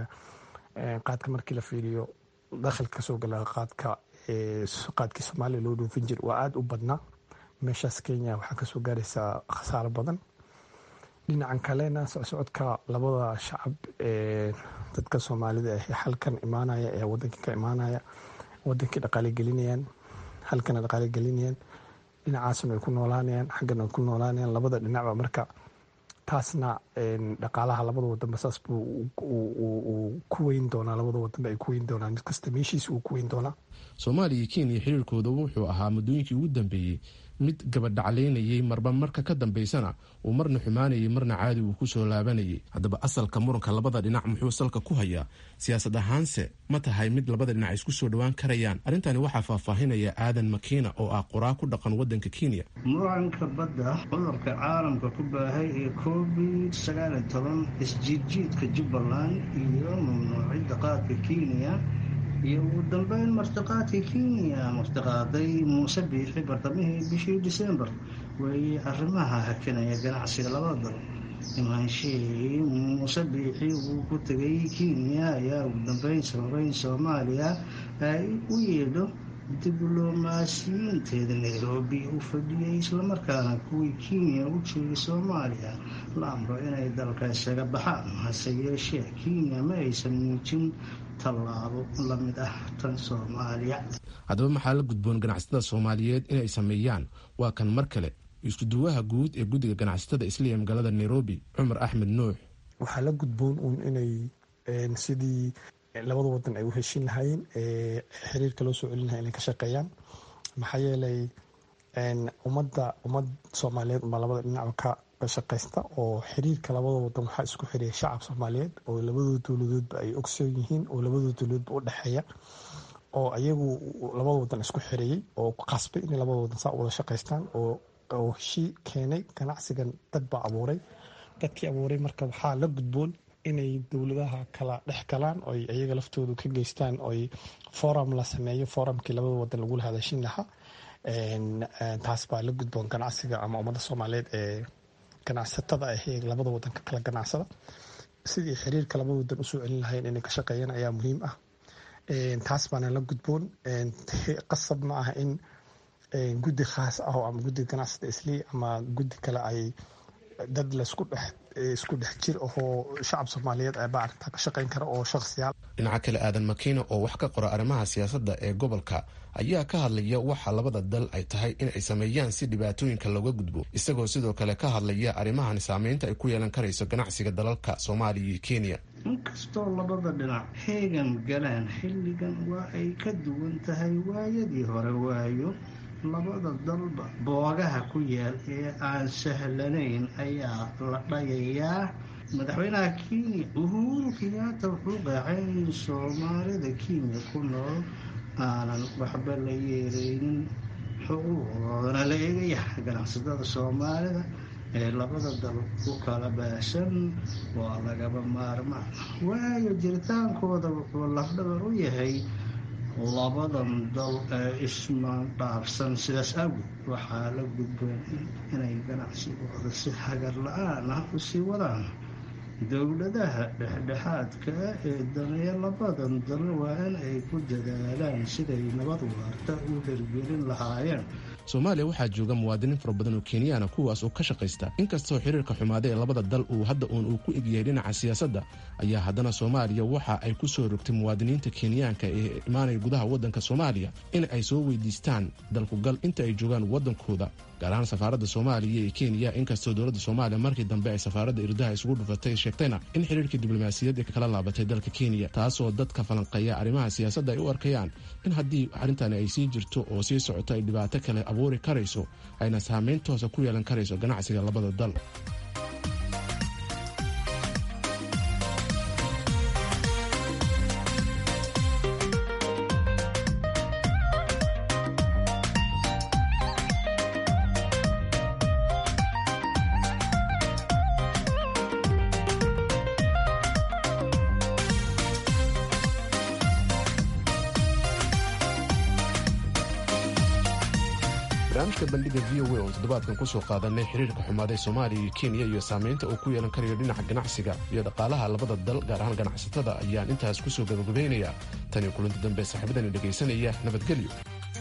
qaadka markii la fiiriyo dakhilka kasoo gala qaadka qaadkii soomaaliya loo dhoofin jira waa aada u badnaa meeshaas kenya waxaa kasoo gaaraysaa khasaaro badan dhinacan kalena socodka labada shacab ee dadka soomaalida ah halkan imaanaya ee wadankii ka imaanaya wadankii dhaqaale gelinayaan halkana dhaqaale gelinayaan dhinacaasna ay ku noolaanayaan xaggana ay ku noolaanayaan labada dhinacba marka taasna dhaqaalaha labada wadanba saas buu ku weyn doonaa labada wadanba ay ku weyn doonaa mid kasta meeshiisa uu ku weyn doonaa soomaaliya iyo kenya xiriirkooda wuxuu ahaa muddooyinkii ugu dambeeyey mid gabadhaclaynayay marba marka ka dambaysana uu marna xumaanayay marna caadi uu kusoo laabanayay haddaba asalka muranka labada dhinac muxuu salka ku hayaa siyaasad ahaanse ma tahay mid labada dhinac isku soo dhowaan karayaan arrintani waxaa faahfaahinaya aadan makiina oo ah qoraa ku dhaqan wadanka kenya muranka badda cudurka caalamka ku baahay ee covid sagaaliyo toban isjiidjiidka jubbaland iyo mamnuucidda qaadka kenya iyo ugu dambeyn martiqaadka kenya martiqaaday muuse biixi bartamihii bishii disembar weeye arrimaha hakinaya ganacsiga labada dal imaanshihii muuse biixi uu ku tegay kenya ayaa ugu dambeyn sababeyn soomaaliya ay u yeedho diblomaasiyiinteeda nairobi u fadhiyay islamarkaana kuwii kenya u joogay soomaaliya la amro inay dalka isaga baxaan hase yeeshee kenya ma aysan muujin tallaabo la mid ah tan soomaaliya haddaba maxaa la gudboon ganacsatada soomaaliyeed inay sameeyaan waa kan mar kale iskuduwaha guud ee guddiga ganacsatada isliya magaalada nairobi cumar axmed nuux waxaa la gudboon uun inay sidii labada wadan ay u heshin lahaayeen ee xiriirka loo soo celin lahay inay ka shaqeeyaan maxaa yeelay ummadda ummad soomaaliyeed umbaa labada dhinacba ka shaqaysta oo xiriirka labada wadan waxaa isku xiriya shacab soomaaliyeed oo labadooda dowladoodba ay ogsoon yihiin oo labadooda dowladoodba u dhexeeya oo ayagu labada wadan isku xiriyey oo qasbay inay labada wadan saa wada shaqaystaan oo heshii keenay ganacsigan dad baa abuuray dadkii abuuray marka waxaa la gudboon inay dowladaha kala dhex galaan oy ayaga laftoodu ka geystaan oy forum la sameeyo forumkii labada wadan lagula hadashin lahaa taas baa la gudboon ganacsiga ama ummadda soomaaliyeed ee ganacsatada ah ee labada wadan ka kala ganacsada sidii xiriirka labada wadan usoo celin lahayn inay ka shaqeeyaan ayaa muhiim ah taas baana la gudboon qasab ma aha in guddi khaas ah ama guddi ganacsada islii ama guddi kale ay dad laisku dhex isku dhex jir ahoo shacab soomaaliyeed baa arrintaa ka shaqayn kara oo shakhsiyaal dhinaca kale aadan makiina oo wax ka qora arrimaha siyaasadda ee gobolka ayaa ka hadlaya waxa labada dal ay tahay in ay sameeyaan si dhibaatooyinka looga gudbo isagoo sidoo kale ka hadlaya arrimahan saameynta ay ku yeelan karayso ganacsiga dalalka soomaaliya iyo kenya inkastoo labada dhinac heegan galaan xilligan waa ay ka duwan tahay waayadii hore waayo labada dalba boogaha ku yaal ee aan sahlanayn ayaa la dhagayaa madaxweynaha kenya uhuru kenyaata wuxuu qaacay in soomaalida kenya ku nool aanan waxba la yeereynin xuquuqdoodana la eegaya ganacsatada soomaalida ee labada dal ku kala baashan waa lagaba maarmaan waayo jiritaankooda wuxuu lafdhabar u yahay labadan dal ee ismaandhaafsan sidaas awgeed waxaa la gudboon inay ganacsigooda si hagar la-aan ah u sii wadaan dowladaha dhexdhexaadka ee daneeya labadan dal waa in ay ku dadaalaan siday nabad waarta u hirgelin lahaayeen soomaaliya waxaa jooga muwaadiniin fara badan oo kenyaana kuwaas oo ka shaqaysta inkastoo xiriirka xumaaday ee labada dal uu hadda uun uu ku egyahay dhinaca siyaasadda ayaa haddana soomaaliya waxa ay ku soo rogtay muwaadiniinta kenyaanka ee imaanaya gudaha waddanka soomaaliya in ay soo weydiistaan dalkugal inta ay joogaan waddankooda gaar ahaan safaaradda soomaaliya ee kenya inkastoo dowladda soomaaliya markii dambe ay safaaradda irdaha isugu dhufatay sheegtayna in xiriirkii diblomaasiyadd kala laabatay dalka kenya taasoo dadka falanqeeya arrimaha siyaasadda ay u arkayaan in haddii arrintani ay sii jirto oo sii socoto ay dhibaato kale abuuri karayso ayna saameyn toosa ku yeelan karayso ganacsiga labada dal barnaamijka bandhiga v o a oo toddobaadkan kusoo qaadanay xiriirka xumaaday soomaaliya iyo kenya iyo saamaynta uu ku yeelan karayo dhinaca ganacsiga iyo dhaqaalaha labada dal gaar ahaan ganacsatada ayaan intaas kusoo gabagabaynayaa taniyo kulanti dambe saaxiibadani dhegaysanaya nabadgelyo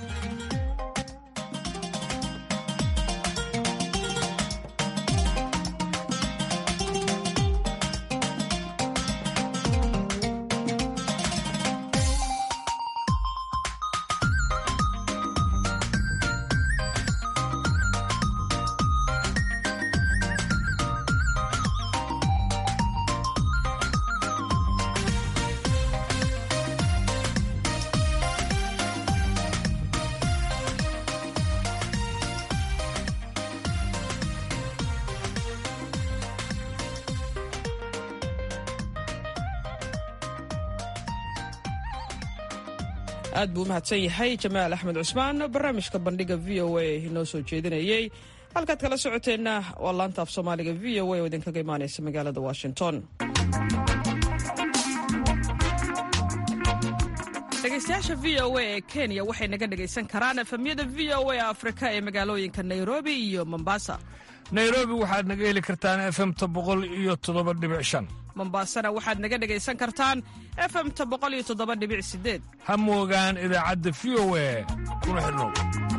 aad buu u mahadsan yahay jamaal axmed cusmaan barnaamijka bandhiga v o a inoo soo jeedinayey halkaad kala socoteenna waa laanta af soomaaliga v o a oo idinkaga imaanaysa magaalada washington dhegaystayaasha v o a ee kenya waxay naga dhegaysan karaan efamyada v o a afrika ee magaalooyinka nairobi iyo mombasa nairobi waxaad naga heli kartaan efemta boqol iyo toddoba dhibic shan mombasana waxaad naga dhegaysan kartaan efemta boqol iyo toddoba dhibic sideed ha moogaan idaacadda v o a kuna xidhnow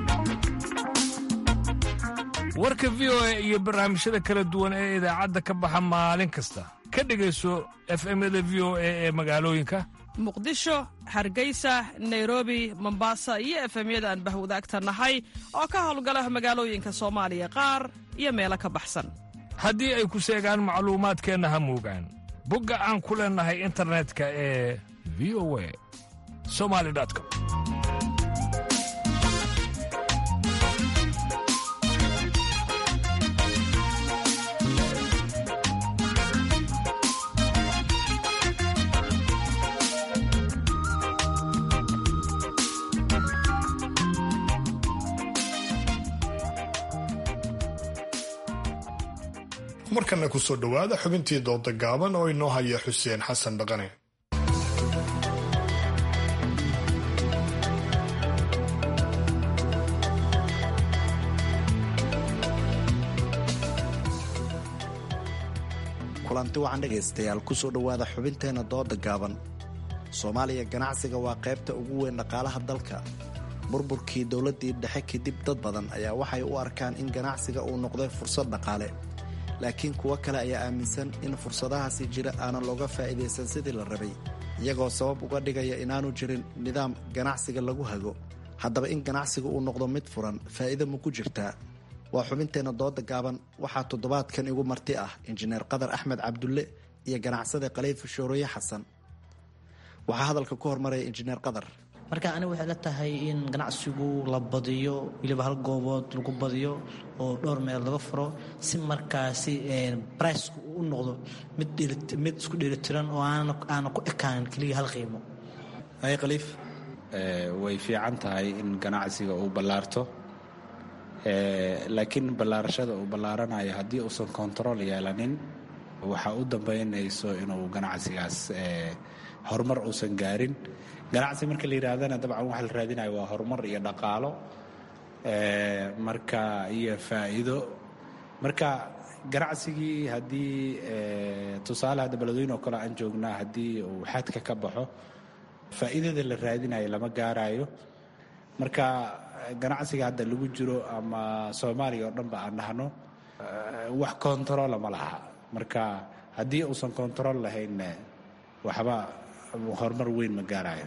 warka v o a iyo barnaamijyada kala duwan ee idaacadda ka baxa maalin kasta ka dhegayso efemyada v o a ee magaalooyinka muqdisho hargeysa nairobi mombasa iyo efemyada aan bahwadaagta nahay oo ka howlgala magaalooyinka soomaaliya qaar iyo meelo ka baxsan haddii ay ku seegaan macluumaadkeenna ha moogaan bogga aan ku leennahay internetka ee v o a somali com markana ku soo dhowaada xubintii dooda gaaban oo inoo haya xuseen xasan dhaqane kulanti wacan dhegaystayaal kusoo dhowaada xubinteenna dooda gaaban soomaaliya ganacsiga waa qaybta ugu weyn dhaqaalaha dalka burburkii dowladdii dhexe kadib dad badan ayaa waxay u arkaan in ganacsiga uu noqday fursad dhaqaale laakiin kuwo kale ayaa aaminsan in fursadahaasi jira aanan looga faa'iidaysan sidii la rabay iyagoo sabab uga dhigaya inaanu jirin nidaam ganacsiga lagu hago haddaba in ganacsiga uu noqdo mid furan faa'iido ma ku jirtaa waa xubinteenna dooda gaaban waxaa toddobaadkan igu marti ah injineer qadar axmed cabdulle iyo ganacsade khaliif shooroye xasan waxaa hadalka ku hormaraya injineer qadar marka aniga waxay la tahay in ganacsigu la badiyo weliba hal goobood lagu badiyo oo dhowr meel laga furo si markaasi bricku u noqdo mid isku dheelitiran oo aana ku ekaanin keliya hal qiimo ay khaliif way fiican tahay in ganacsiga uu ballaarto laakiin ballaarashada uu ballaaranayo haddii uusan kontarool yeelanin waxaa u dambaynayso inuu ganacsigaas horumar uusan gaarin ganacsi marka la yidhaahdana dabcan waxa la raadinayo waa horumar iyo dhaqaalo marka iyo faa'iido marka ganacsigii haddii tusaale hadda beledweyne oo kale aan joognaa haddii uu xadka ka baxo faa'iidada la raadinayo lama gaarayo marka ganacsiga hadda lagu jiro ama soomaaliya oo dhanba aan dhahno wax kontarola ma laha marka haddii uusan kontarool lahayn waxba horumar weyn ma gaarayo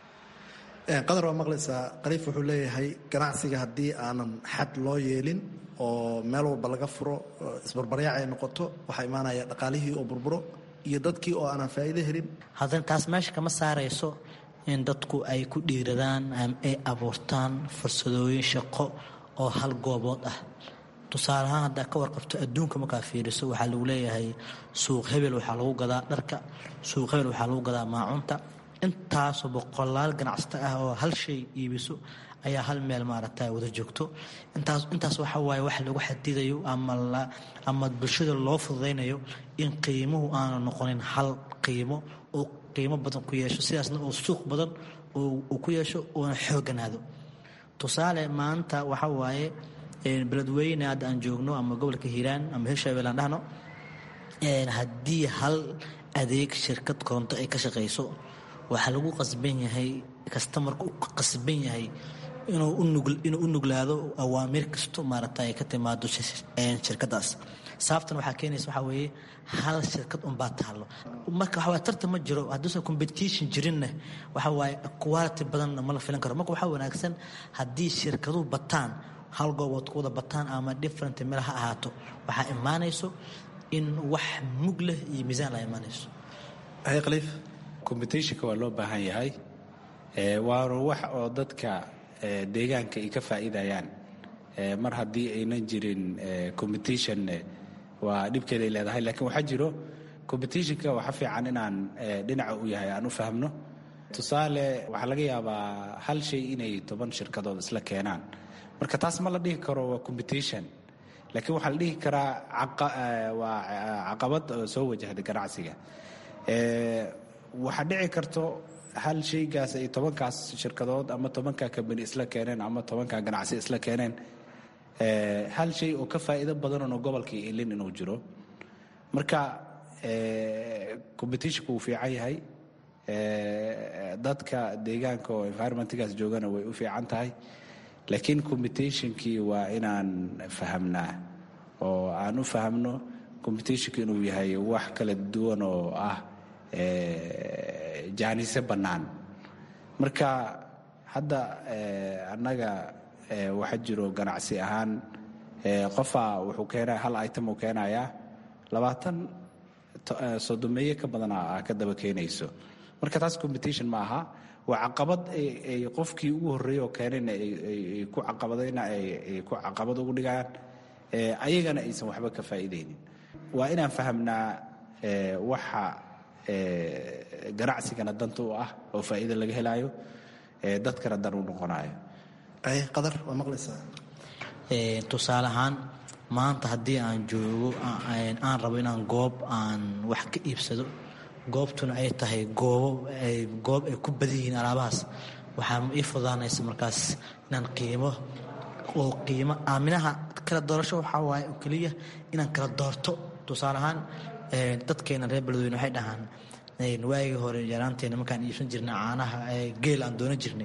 qadar waa maqlaysaa khaliif wuxuu leeyahay ganacsiga haddii aanan xad loo yeelin oo meel walba laga furo isbarbaryaac ay noqoto waxaa imaanaya dhaqaalihii oo burburo iyo dadkii oo aanan faa'iido helin haddana taas meesha kama saarayso in dadku ay ku dhiiradaan ay abuurtaan fursadooyin shaqo oo hal goobood ah tusaale ahaan haddaa ka warqabto adduunka markaa fiiriso waxaa lagu leeyahay suuq hebel waxaa lagu gadaa dharka suuq hebel waxaa lagu gadaa maacunta intaasoo boqolaal ganacsato ah oo hal shay iibiso ayaa hal meel maaragta wada joogto intaas intaas waxa waaye wax lagu xadidayo ama la ama bulshada loo fududaynayo in qiimuhu aanu noqonin hal qiimo oo qiimo badan ku yeesho sidaasna oo suuq badan uu ku yeesho uuna xooganaado tusaale maanta waxa waaye beledweyne hadda aan joogno ama gobolka hiiraan ama hirshabelle aan dhahno haddii hal adeeg shirkad koronto ay ka shaqayso waxaa lagu qasban yahay kastamarka u qasban yahay inuu u nuglaado awaamiir kasto maaragta ay ka timaado shirkadaas sababtan waxaa keenaysa waxaa weeye hal shirkad unbaa taalo marka waxaa tartan ma jiro hadduusan competition jirinna waxa waaye quality badanna ma la filan karo marka waxaa wanaagsan haddii shirkaduhu bataan hal goobood ku wada bataan ama different meel ha ahaato waxaa imaanayso in wax mug leh iyo miisaan la imaanayso hay khaliif competitionka waa loo baahan yahay waana wax oo dadka deegaanka ay ka faa'iidayaan mar haddii aynan jirin competition waa dhibkeeda ay leedahay laakiin waxaa jiro competitionka waxa fiican inaan dhinaca u yahay aan u fahmno tusaale waxaa laga yaabaa hal shay inay toban shirkadood isla keenaan marka taas ma la dhihi karo waa competition laakiin waxaa la dhihi karaa waa caqabad soo wajahda ganacsiga waxaa dhici karto hal shaygaas ay tobankaas shirkadood ama tobankaa kambani isla keeneen ama tobankaa ganacsi isla keeneen hal shay oo ka faa'iido badanoo gobolkii ilin inuu jiro marka competitionku wuu fiican yahay dadka deegaanka oo environmentgaas joogana way u fiican tahay laakiin competitionkii waa inaan fahamnaa oo aan u fahamno competitionku inuu yahay wax kala duwan oo ah jaanise bannaan marka hadda annaga waxaa jiro ganacsi ahaan qofaa wuxuu keenaya hal item uu keenayaa labaatan sodomeeye ka badana a ka daba keenayso marka taas competition ma aha waa caqabad ay qofkii ugu horreeyey oo keenayna ay ku caqabadayna ay ku caqabad ugu dhigayaan ayagana aysan waxba ka faa'iidaynin waa inaan fahamnaa waxa ganacsigana danta u ah oo faa'iida laga helaayo dadkana dan u noqonayo qadar waa maqlaysaa tusaale ahaan maanta haddii aan joogo aan rabo inaan goob aan wax ka iibsado goobtuna ay tahay goobo goob ay ku badan yihiin alaabahaas waxaa ii fudaanaysa markaas inaan qiimo oo qiimo aaminaha kala doorasho waxaa waaye oo keliya inaan kala doorto tusaale ahaan dadkeena reer beledweyne waxay dhahaan waagii hore yaraanteena markaan iibsan jirnay caanaha geel aan doonan jirnay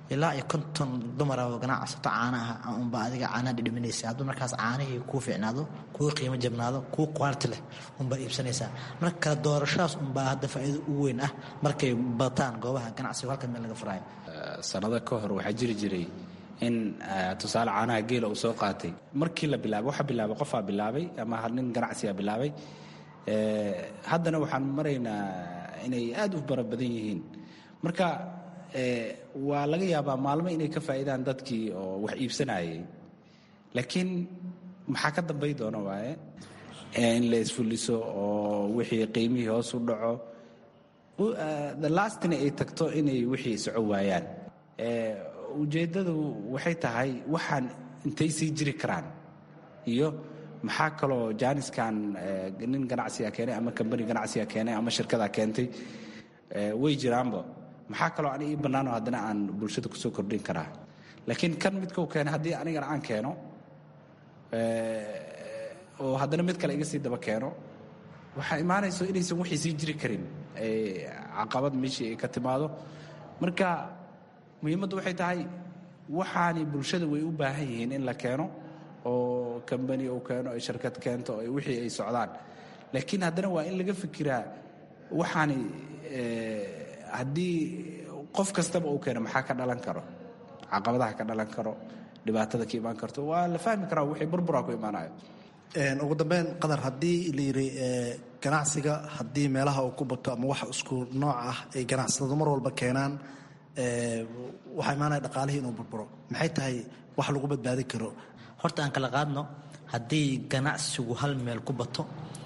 ilaa iyo konton dumara oo ganacsato caana ah unba adiga caanaha dhidhiminaysa hadduu markaas caanihii kuu fiicnaado kuu qiimo jabnaado kuu quality leh unbaa iibsanaysaa marka kala doorashadaas unbaa hadda faa'iido ugu weyn ah markay bataan goobaha ganacsiga halka meel laga furaayo sanado ka hor waxaa jiri jiray in tusaale caanaha geela uu soo qaatay markii la bilaabay waxa bilaabay qofaa bilaabay ama nin ganacsigaa bilaabay haddana waxaan maraynaa inay aad u fara badan yihiin marka waa laga yaabaa maalmo inay ka faa'iidaan dadkii oo wax iibsanayay laakiin maxaa ka dambay doona waaye in la isfuliso oo wixii qiimihii hoos u dhaco the lastina ay tagto inay wixii soco waayaan ujeeddadu waxay tahay waxaan intay sii jiri karaan iyo maxaa kaloo jaaniskan nin ganacsiga keenay ama kambani ganacsiga keenay ama shirkada keentay way jiraanba maxaa kaloo aniga ii bannaanoo haddana aan bulshada kusoo kordhin karaa laakiin kan midkau keenay haddii anigana aan keeno oo haddana mid kale iga sii daba keeno waxaa imaanayso inaysan waxay sii jiri karin caqabad meeshii ay ka timaado marka muhiimaddu waxay tahay waxaani bulshada way u baahan yihiin in la keeno oo kambani uu keeno ay shirkad keento wixii ay socdaan laakiin haddana waa in laga fikiraa waxaani haddii qof kastaba uu keeno maxaa ka dhalan karo caqabadaha ka dhalan karo dhibaatada ka imaan karto waa la fahmi karaa wixii burburaa ku imaanayo ugu dambeyn qadar haddii la yidhi ganacsiga haddii meelaha uu ku bato ama wax isku nooc ah ay ganacsatadu mar walba keenaan waxaa imaanaya dhaqaalihii inuu burburo maxay tahay wax lagu badbaadin karo horta aan kala qaadno haddii ganacsigu hal meel ku bato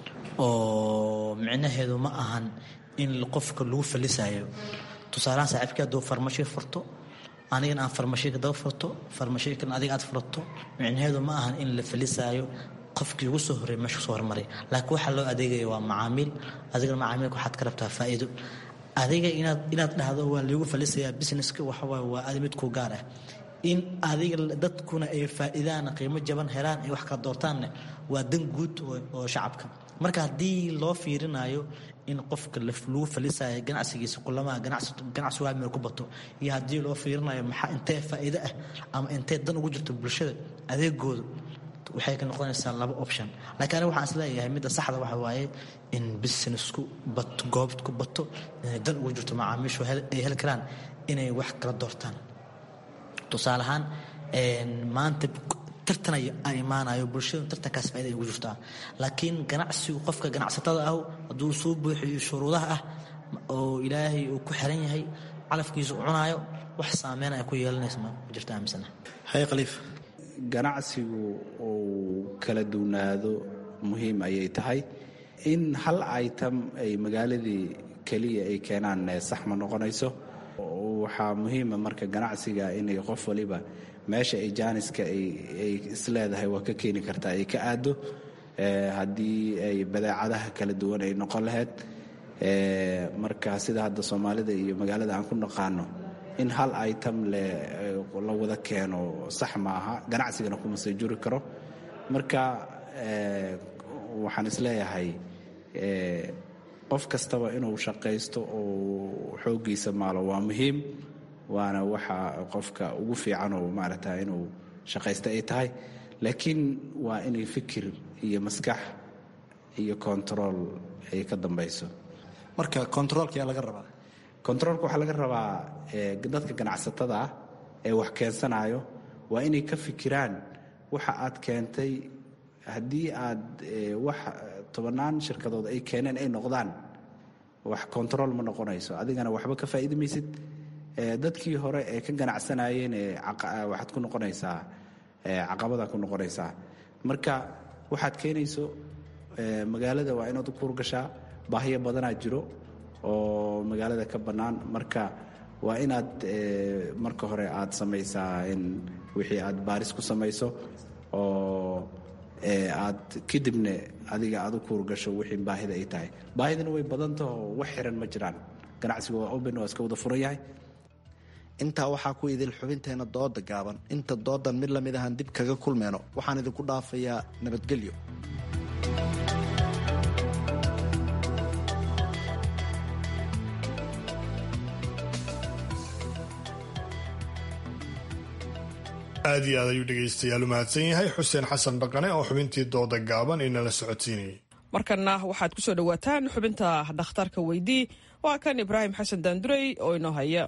oo micnaheedu ma ahan in qofka lagu falisayo tusaalahaan saaxiibkii hadduu farmashiyo furto anigana aan farmashiika daba furto farmashiikan adiga aad furato micnaheedu ma ahan in la falisaayo qofkii ugu soo horreey meesha kusoo hormaray laakiin waxaa loo adeegaya waa macaamiil adigana macaamiilka waxaad ka rabtaa faa'iido adiga inaad inaad dhahdo waa lagu falisayaa businesska waxawaaye waa adi mid ku gaar ah in adiga dadkuna ay faa'iidaan qiimo jaban helaan ay wax kala doortaanne waa dan guud oo shacabka marka haddii loo fiirinayo in qofka lagu falisayo ganacsigiisa kulamaha ganacsigu hal meel ku bato iyo haddii loo fiirinayo maxaa intee faa'iido ah ama intee dan ugu jirto bulshada adeegooda waxay ka noqonaysaa laba option laakiin aniga waxaan isleeyahay midda saxda waxa waaye in businessku bato goobad ku bato inay dan ugu jirto macaamiishu ay heli karaan inay wax kala doortaan tusaale ahaan maanta tartan ay imaanayo bulshadu tartankaas faaida ay ugu jirtaa laakiin ganacsigu qofka ganacsatada ah hadduu soo buuxiyo shuruudaha ah oo ilaahay uu ku xiran yahay calafkiisa u cunaayo wax saameyn ay ku yeelanaysa ma jirto aaminsana haye khaliif ganacsigu uu kala duwnaado muhiim ayay tahay in hal item ay magaaladii keliya ay keenaan sax ma noqonayso waxaa muhiima marka ganacsiga inay qof waliba meesha ay jaaniska ay isleedahay waa ka keeni kartaa ay ka aado haddii ay badeecadaha kala duwan ay noqon lahayd marka sida hadda soomaalida iyo magaalada aan ku naqaano in hal item la wada keeno sax maaha ganacsigana kuma sii juri karo marka waxaan isleeyahay qof kastaba inuu shaqaysto oo xooggiisa maalo waa muhiim waana waxa qofka ugu fiican oo maaragta inuu shaqaysto ay tahay laakiin waa inay fikir iyo maskax iyo control ay ka dambayso marka controolka yaa laga rabaa controolka waxaa laga rabaa dadka ganacsatada ah ee wax keensanayo waa inay ka fikiraan waxa aad keentay haddii aad wax tobannaan shirkadood ay keeneen ay noqdaan wax control ma noqonayso adigana waxba ka faa'iidi maysid dadkii hore ee ka ganacsanayeen waxaad ku noqonaysaa caqabadaa ku noqonaysaa marka waxaad keenayso magaalada waa inaad u kuurgashaa baahiyo badanaa jiro oo magaalada ka bannaan marka waa inaad marka hore aad samaysaa in wixii aad baaris ku samayso oo aad kadibna adiga aad u kuurgasho wixii baahida ay tahay baahidana way badantaho wax xiran ma jiraan ganacsiga waa open waa iska wada furan yahay intaa waxaa ku idil xubinteena dooda gaaban inta doodan mid lamid ahaan dib kaga kulmeyno waxaan idinku dhaafayaa nabadgelyo aad iyo aad ayuu dhegaystayaal u mahadsan yahay xuseen xasan dhaqane oo xubintii dooda gaaban inala socodsiinayay markanna waxaad ku soo dhowaataan xubinta dhakhtarka weydii waa kan ibraahim xasan daandurey oo inoo haya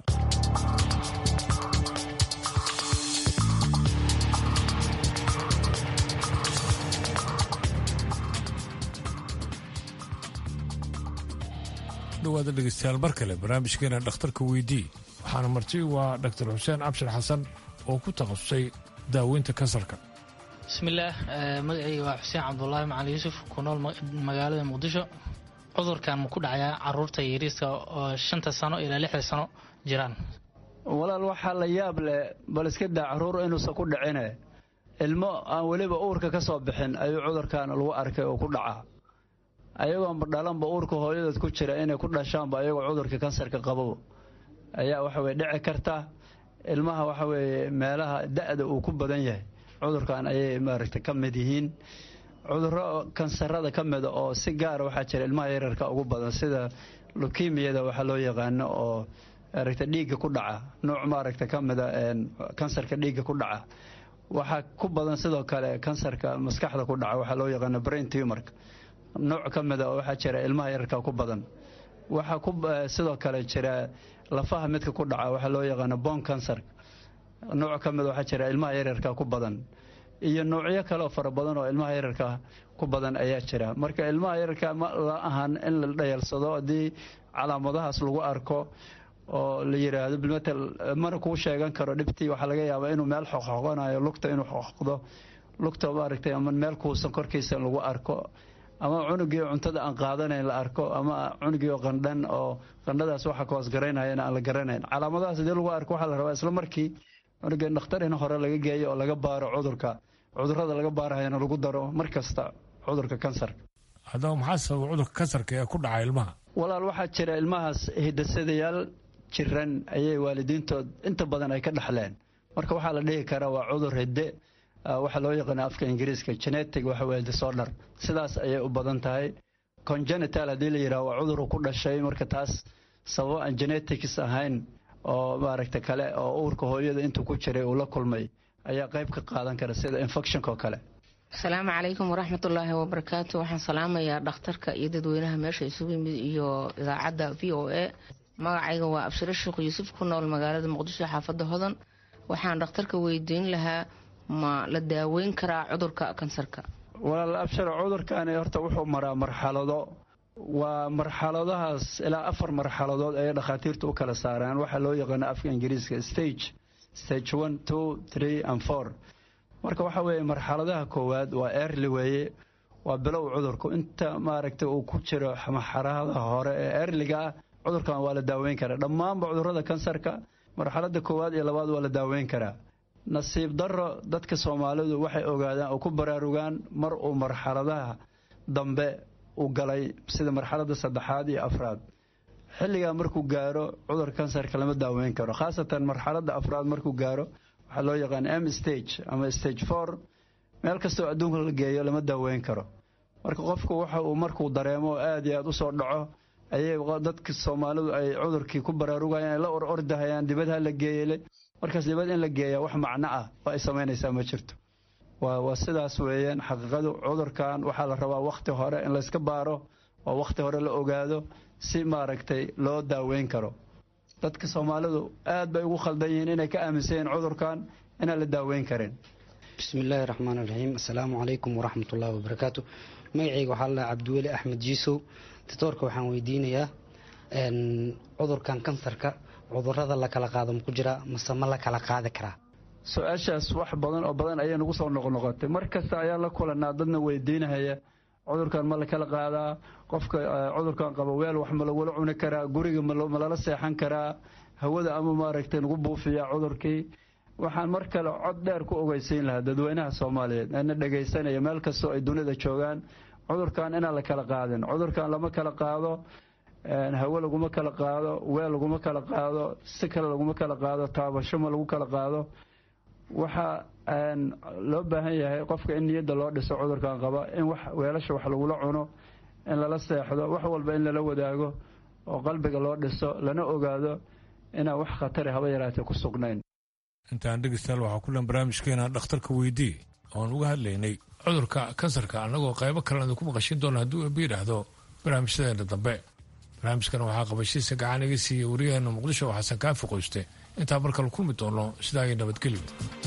dhawaada dhegeystayaal mar kale barnaamijkeena dhakhtarka weydii waxaana marti waa dhaktar xuseen cabshir xasan oo ku takhasusay daaweynta kansarka bismillaah magacayga waa xuseen cabdulaahi macali yuusuf ku nool magaalada muqdisho cudurkan ma ku dhacayaa caruurta yariiska oo shanta sano ilaa lixda sano jiraan walaal waxaa la yaab leh bal iska daa caruur inuusan ku dhicine ilmo aan weliba uurka ka soo bixin ayuu cudurkan lagu arkay oo ku dhaca ayagoonba dhalanba uurka hooyadood ku jira inay ku dhashaanba ayagoo cudurka kansarka qabo ayaa waxa weye dhici karta ilmaha waxa weeye meelaha da-da uu ku badan yahay cudurkan ayay maaragtay ka mid yihiin cudurro kansarada ka mida oo si gaara waxaa jira ilmaha yararka ugu badan sida lukimiyada waxaa loo yaqaano oo maaragta dhiigga ku dhaca nooc maaragta ka mida kansarka dhiigga ku dhaca waxaa ku badan sidoo kale kansarka maskaxda ku dhaca waxaa loo yaqaano brain tumorka nooc ka mida oo waxaa jira ilmaha yararka ku badan waxaa ku sidoo kale jira lafaha midka ku dhaca waxaa loo yaqaano bon cancer nooc ka mida waxaa jira ilmaha yararka ku badan iyo noocyo kale oo fara badan oo ilmaha yararka ku badan ayaa jira marka ilmaha yararka ma la ahan in la dhayalsado haddii calaamadahaas lagu arko oo la yiraahdo bilmatel mana kuu sheegan karo dhibtii waxaa laga yaabaa inuu meel xoqxoqanayo lugta inuu xoqdo lugta maaragtay ama meel kuusan korkiisa lagu arko ama cunugii cuntada aan qaadanayn la arko ama cunugii qandhan oo qandhadaas waxa ka hoosgaraynaya aan la garanayn calaamadahaas hadii lagu arko waxaa la rabaa isla markii cunugii dhakhtar in hore laga geeyo oo laga baaro cudurka cudurada laga baarahayana lagu daro mar kasta cudurka kansarka haddaba maxaa sababa cudurka kansarka ee ku dhaca ilmaha walaal waxaa jira ilmahaas hidasadayaal jiran ayay waalidiintood inta badan ay ka dhaxleen marka waxaa la dhihi karaa waa cudur hidde waxaa loo yaqaana afka ingiriiska genetic waxa weye disorder sidaas ayay u badan tahay congenital haddii la yidhaha waa cuduru ku dhashay marka taas sababo aan genetics ahayn oo maaragta kale oo uurka hooyada intuu ku jiray uu la kulmay ayaa qayb ka qaadan kara sida infectionka oo kale asalaamu calaykum waraxmatullaahi wabarakaatu waxaan salaamayaa dhakhtarka iyo dadweynaha meesha isugu yimid iyo idaacadda v o a magacayga waa abshiro sheekh yuusuf ku nool magaalada muqdisho xaafadda hodan waxaan dhakhtarka weydiin lahaa ma la daaweyn karaa cudurka kansarka walaal abshir cudurkani horta wuxuu maraa marxalado waa marxaladahaas ilaa afar marxaladood ayay dhakhaatiirtu u kala saaraan waxaa loo yaqaana afka ingiriiska stage stage one two three and four marka waxaa weeye marxaladaha koowaad waa early weeye waa bilow cudurku inta maaragtay uu ku jiro marxalada hore ee earliga ah cudurkan waa la daaweyn karaa dhammaanba cudurada kansarka marxalada koowaad iyo labaad waa la daaweyn karaa nasiib daro dadka soomaalidu waxay ogaadaan oo ku baraarugaan mar uu marxaladaha dambe u galay sida marxalada saddexaad iyo afraad xilligaa markuu gaaro cudurka kansarka lama daaweyn karo khaasatan marxalada afraad markuu gaaro waxaa loo yaqaan m stage ama stage four meel kastoo adduunka la geeyo lama daaweyn karo marka qofku waxa uu markuu dareemo aad iyo aad u soo dhaco ayay dadka soomaalidu ay cudurkii ku baraarugayaan ay la or ordahayaan dibadha la geeyele markaas dibad in la geeya wax macno ah oo ay samaynaysaa ma jirto waa sidaas weeyaan xaqiiqadu cudurkan waxaa la rabaa wakhti hore in layska baaro oo wakhti hore la ogaado si maaragtay loo daaweyn karo dadka soomaalidu aad bay ugu khaldan yihiin inay ka aaminsan yihiin cudurkan inaan la daaweyn karin bismillaahi raxmaan iraxiim assalaamu calaykum waraxmatullaahi wabarakaatu magacayga waxaa la cabdiweli axmed jiisow doctoorka waxaan weydiinayaa cudurkan kansarka cudurada la kala qaado maku jira mase ma la kala qaadi karaa su-aashaas wax badan oo badan ayay nagu soo noqnoqotay mar kasta ayaa la kulanaa dadna weydiinahaya cudurkan ma la kala qaadaa qofka cudurkan qaba weel wax ma lagula cuni karaa guriga ma lala seexan karaa hawada ama maaragtay nagu buufiyaa cudurkii waxaan mar kale cod dheer ku ogeysiin lahaa dadweynaha soomaaliyeed ana dhegaysanaya meel kastoo ay dunida joogaan cudurkan inaan la kala qaadin cudurkan lama kala qaado hawe laguma kala qaado weel laguma kala qaado si kale laguma kala qaado taabasho ma lagu kala qaado waxaa loo baahan yahay qofka in niyadda loo dhiso cudurkan qaba in wax weelasha wax lagula cuno in lala seexdo wax walba in lala wadaago oo qalbiga loo dhiso lana ogaado inaan wax khatari haba yaraatee ku sugnayn intaan dhegeystayaal waxaa ku dhan barnaamijkeena dhakhtarka weydii oon uga hadlaynay cudurka kansarka annagoo qaybo kalena idinku maqashin doona hadduu eeba yidhaahdo barnaamijyadeena dambe barnaamijkan waxaa qabashiisa gacan iga siiyey wariyaheena muqdisho oo xasan kaafi qoyste intaa markale kulmi doono sidaa iyo nabadgelyo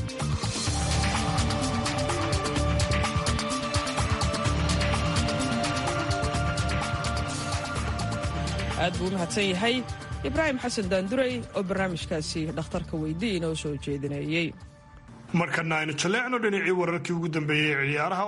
aad buu u mahadsan yahay ibraahim xasan daandurey oo barnaamijkaasi dhakhtarka weydii inoo soo jeedinayey markana aynu jaleecno dhinacii wararkii ugu dambeeyey ee ciyaaraha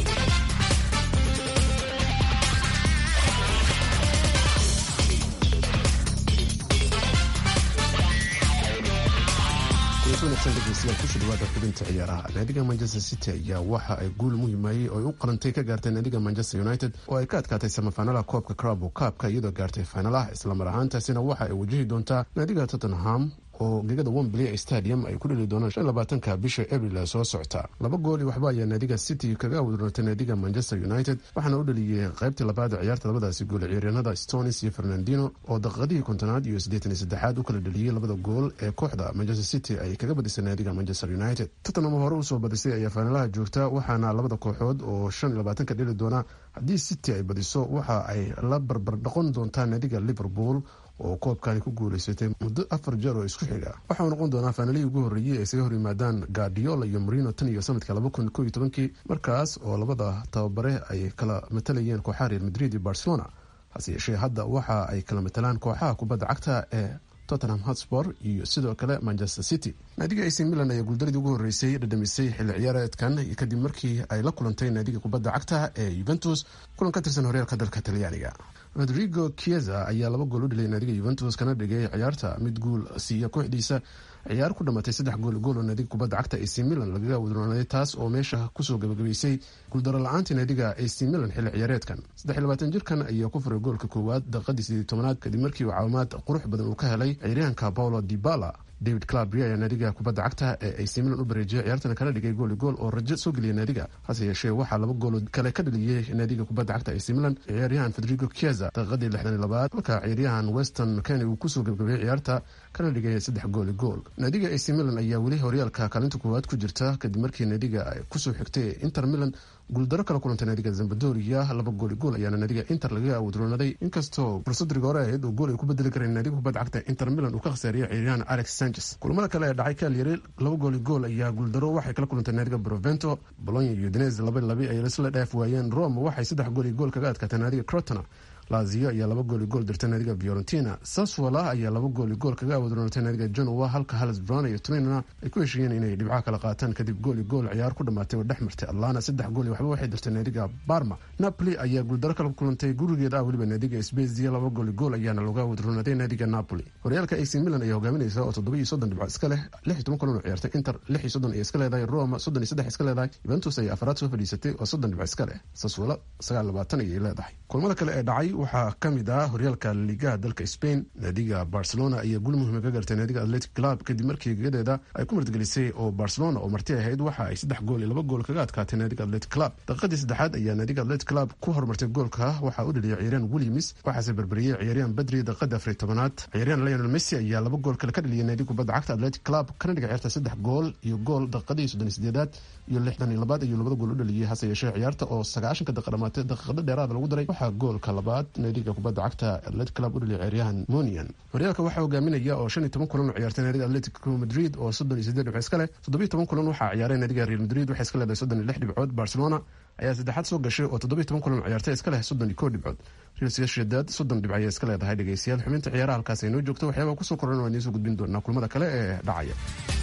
kusoo dhawaada xubinta ciyaaraha naadiga manchester city ayaa waxa ay guul muhimayey oo ay u qarantay ka gaartay naadiga manchester united oo ay ka adkaatay samafaanalaha koobka crabo kaabka iyadoo gaartay faynalaha islamar ahaantaasina waxa ay wajahi doontaa naadiga tottenham oo gegada wembley stadium ay ku dheli doonaan shan labaatanka bisha abril soo socota laba gool iyo waxba ayaa naadiga city kaga awdurnatay naadiga manchester united waxaana u dhaliyey qaybtii labaad ee ciyaarta labadaasi gool ciyaaryahanada stonis iyo fernandino oo daqiiqadihii kontonaad iyo siddeetan iyo saddexaad u kala dhaliyey labada gool ee kooxda manchester city ay kaga badisay naadiga manchester united tottenham hore usoo badisay ayaa faanalaha joogta waxaana labada kooxood oo shan iyo labaatanka dheli doona haddii city ay badiso waxa ay la barbar dhaqon doontaa naadiga liverpool oo koobkani ku guuleysatay muddo afar jeer oo isku xiga waxauu noqon doonaa faanalihii ugu horreeyey ay isaga hor yimaadaan guardiola iyo marino tan iyo sanadka laba kun ko iyo tobankii markaas oo labada tababare ay kala matalayeen kooxaha real madrid iyo barcelona hase yeeshee hadda waxa ay kala matalaan kooxaha kubadda cagta ee tottenham hotspor iyo sidoo kale manchester city naadiga ac milan ayaa guuldaradii ugu horreysay dhadhamisay xilli ciyaareedkan kadib markii ay la kulantay naadiga kubadda cagta ee yuventus kulan ka tirsan horyaalka dalka talyaaniga rodrigo chieza ayaa laba gool u dhilay naadiga yuventus kana dhigay ciyaarta mid guul siiya kooxdiisa ciyaar ku dhamatay saddex gool gool oo naadiga kubadda cagta ac milan lagaga wadroonaaday taas oo meesha kusoo gabagabaysay guuldaro la-aantii naadiga ac milan xilli ciyaareedkan saddex iyo labaatan jirkan ayaa ku furay goolka koowaad daqiiqadii sideed tobanaad kadib markii uu caawimaad qurux badan uu ka helay ciyaaryahanka paulo dibala david clabri ayaa naadiga kubadda cagta ee ac milan u bareejiyay ciyaartana kala dhigay gooli gool oo rajo soo geliyay naadiga hase yeeshee waxaa laba goolo kale ka dhaliyey naadiga kubadda cagta ac milan ciyaaryahan federigo chieza daqiiqadii lixdan iyo labaad halka ciyaaryahan weston mckenny uu kusoo gabgabayay ciyaarta kana dhigay saddex gooli gool naadiga ac milan ayaa weli horyaalka kaalinta koowaad ku jirta kadib markii naadiga ay kusoo xigtay inter milan guuldaro kala kulantay naadiga zambadoria laba gooli gool ayaana naadiga inter lagaga awdroonaday inkastoo fursadriga hore ahayd oo gool ay ku bedeli kareen naadiga kubadda cagta inter milan uu ka khasaariyay ciyaaryahan alex sanchez kulamada kale ee dhacay kalyari laba gooli gool ayaa guuldaro waxay kala kulantay naadiga provento bolonya iyo udinese laba labi ay isla dhaaf waayeen rome waxay saddex gooli gool kaga adkaatay naadiga crotona lazio ayaa laba gooli gool dirtay naadiga fiorentina saswala ayaa laba gooli gool kaga awdroonatay naadiga genoa halka halis brown iyo trinina ay ku heshiiyeen inay dhibcaha kala qaataan kadib gooli gool ciyaar ku dhamaatay oo dhex martay atlana saddex gooli waxba waxay dirtay naadiga barma napoli ayaa guuldaro kala kulantay gurigeeda ah weliba naadiga spezia laba gooli gool ayaana looga awdroonaaday naadiga napoli horyaalka ac milan ayaa hogaaminaysa oo toddoba iyo soddon dhibco iska leh lix iyo toban kulan oo ciyaartay inter lix iyo soddon ay iska leedahay roma soddon iyo saddex iska leedahay juventus ayaa afaraad soo fadhiisatay oo soddon dhibco iska leh saswala sagaal labaatan ayay leedahay kulamada kale ee dhacay waxaa kamid horyaalka ligaha dalka spain naadiga barcelona ayaa gul muhiima ka gartay naadiga atletic club kadib markii gegadeeda ay ku martgelisay oo barcelona oo marti ahayd waxa ay saddex gool iyo laba gool kaga adkaatay naadiga atletic club daqiiqadii saddexaad ayaa naadiga atletic club ku horumartay goolka waxaa u dhaliyay ciyaaryahan williams waxaase berberiyey ciyaaryahan badri daqiiqada afariy tobanaad ciyaaryahan lionel messi ayaa laba gool kale ka dhaliyay naadiga kubadda cagta atletic club kana dhiga ciyaarta saddex gool iyo gool daqiiqadii soddon iyo sideedaad iyo lixdan iyo labaad ayuu labada gool u dhaliyey hase yeeshee ciyaarta oo sagaashanka daqiiqa dhamaatay daqiiqado dheeraada lagu daray waxaa goolka labaad naadiga kubadda cagta atletic club u dhaliya ciyaaryahan monian horyaalka waxaa hogaaminaya oo shan iyo toban kulan oo ciyaartay naadiga atletico madrid oo soddon iyo sideed dhibco iska leh toddobiyo toban kulan waxaa ciyaaray naadiga real madrid waxay iska leedahay soddon iyo lix dhibcood barcelona ayaa saddexaad soo gashay oo toddobiyo toban kulan oo ciyaartay iska leh soddon iyo kow dhibcood real sociedad soddon dhibc ayaa iska leedahay dhegeystayaal xubinta ciyaaraha halkaas ay noo joogto waxyaabaha kusoo koran waan idiin soo gudbin doonaa kulamada kale ee dhacaya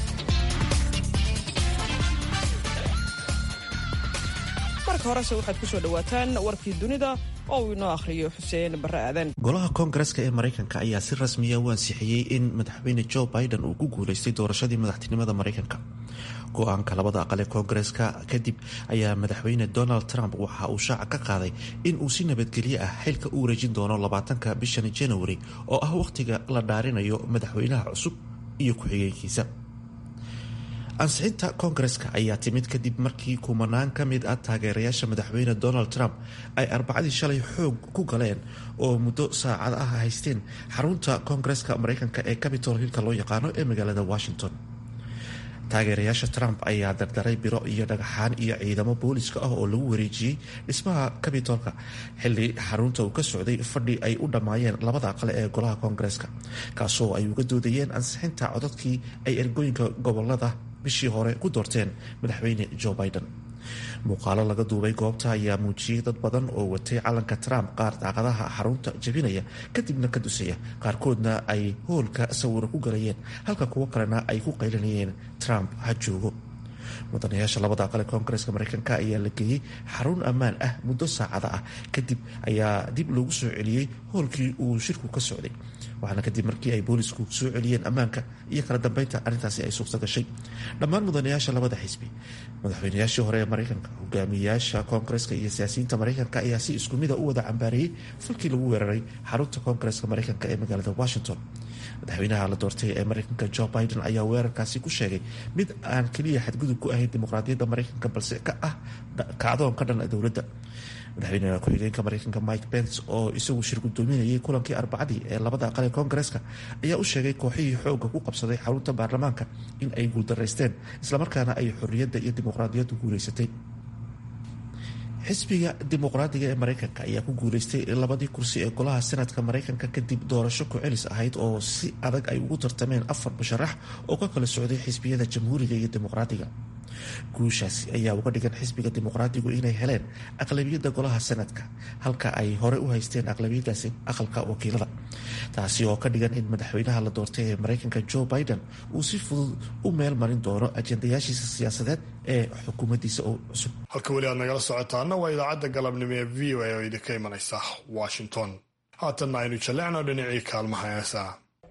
marka horese waxaad ku soo dhowaataan warkii dunida oo uu inoo akhriyo xuseen barre aadan golaha koongareska ee maraykanka ayaa si rasmiya u ansixiyey in madaxweyne joe biden uu ku guulaystay doorashadii madaxtinimada maraykanka go-aanka labada aqal ee koongareska kadib ayaa madaxweyne donald trump waxa uu shaaca ka qaaday in uu si nabadgelyo ah xilka u wareejin doono labaatanka bishan januari oo ah wakhtiga la dhaarinayo madaxweynaha cusub iyo ku-xigeenkiisa ansixinta koongareska ayaa timid kadib markii kumanaan ka mid ah taageerayaasha madaxweyne donald trump ay arbacadii shalay xoog ku galeen oo muddo saacad ah haysteen xarunta koongareska mareykanka ee capitol hillka loo yaqaano ee magaalada washington taageerayaasha trump ayaa dardaray biro iyo dhagaxaan iyo ciidamo booliska ah oo lagu wareejiyey dhismaha capitolka xili xarunta uu ka socday fadhi ay u dhammaayeen labada aqale ee golaha koongareeska kaasoo ay uga doodayeen ansixinta codadkii ay ergooyinka gobolada bishii hore ku doorteen madaxweyne joe biden muuqaalo laga duubay goobta ayaa muujiyey dad badan oo watay calanka trump qaar daaqadaha xarunta jabinaya kadibna ka dusaya qaarkoodna ay hoolka sawiro ku galayeen halka kuwo kalena ay ku qaylinayeen trump ha joogo mudanayaasha labada aqale koongareeska mareykanka ayaa la geeyey xarun ammaan ah muddo saacada ah kadib ayaa dib loogu soo celiyey hoolkii uu shirku ka socday waxaana kadib markii ay boolisku soo celiyeen ammaanka iyo kala dambeynta arrintaasi ay suurta gashay dhammaan mudanayaasha labada xisbi madaxweynayaashii hore ee mareykanka hogaamiyayaasha koongareeska iyo siyaasiyiinta mareykanka ayaa si isku mida u wada cambaareeyey falkii lagu weeraray xarunta koongareeska mareykanka ee magaalada washington madaxweynaha la doortay ee mareykanka joe biden ayaa weerarkaasi ku sheegay mid aan keliya xadgudub ku ahayn dimuqraadiyadda mareykanka balse ka ah kacdoon ka dhan dowladda madaxweyne ku-xigeenka mareykanka mike pence oo isagu shir gudoominayay kulankii arbacadii ee labada aqal ee koongareeska ayaa u sheegay kooxihii xooga ku qabsaday xarunta baarlamaanka in ay guuldaraysteen islamarkaana ay xorriyadda iyo dimuqraadiyaddu guuleysatay xisbiga dimuqraadiga ee mareykanka ayaa ku guuleystay labadii kursi ee golaha senatka mareykanka kadib doorasho ku-celis ahayd oo si adag ay ugu tartameen afar musharax oo ka kala socday xisbiyada jamhuuriga iyo dimuqraadiga guushaasi ayaa uga dhigan xisbiga dimuqraadigu inay heleen aqlabiyadda golaha senadka halka ay hore u haysteen aqlabiyadaasi aqalka wakiilada taasi oo ka dhigan in madaxweynaha la doortay ee mareykanka joe biden uu si fudud u meel marin doono ajendayaashiisa siyaasadeed ee xukuumaddiisa oo cusub halka weli aad nagala socotaana waa idaacadda galabnimo ee v o a oo idinka imanaysa washington haatanna aynu jallecno dhinacii kaalmaha heesaa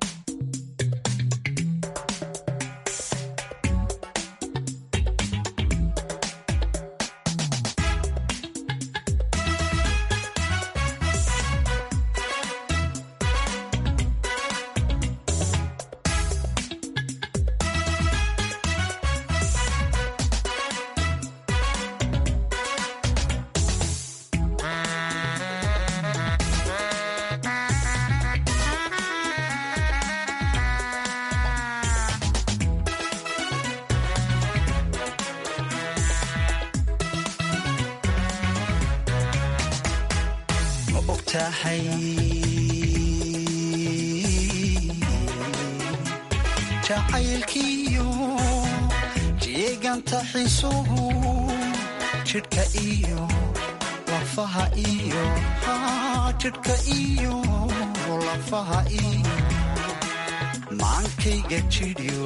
jacaylkiyo jeeganta xisuhu jidhka iyo lafaha iyo jidhka iyo lafaha iyo maankayga jidhyo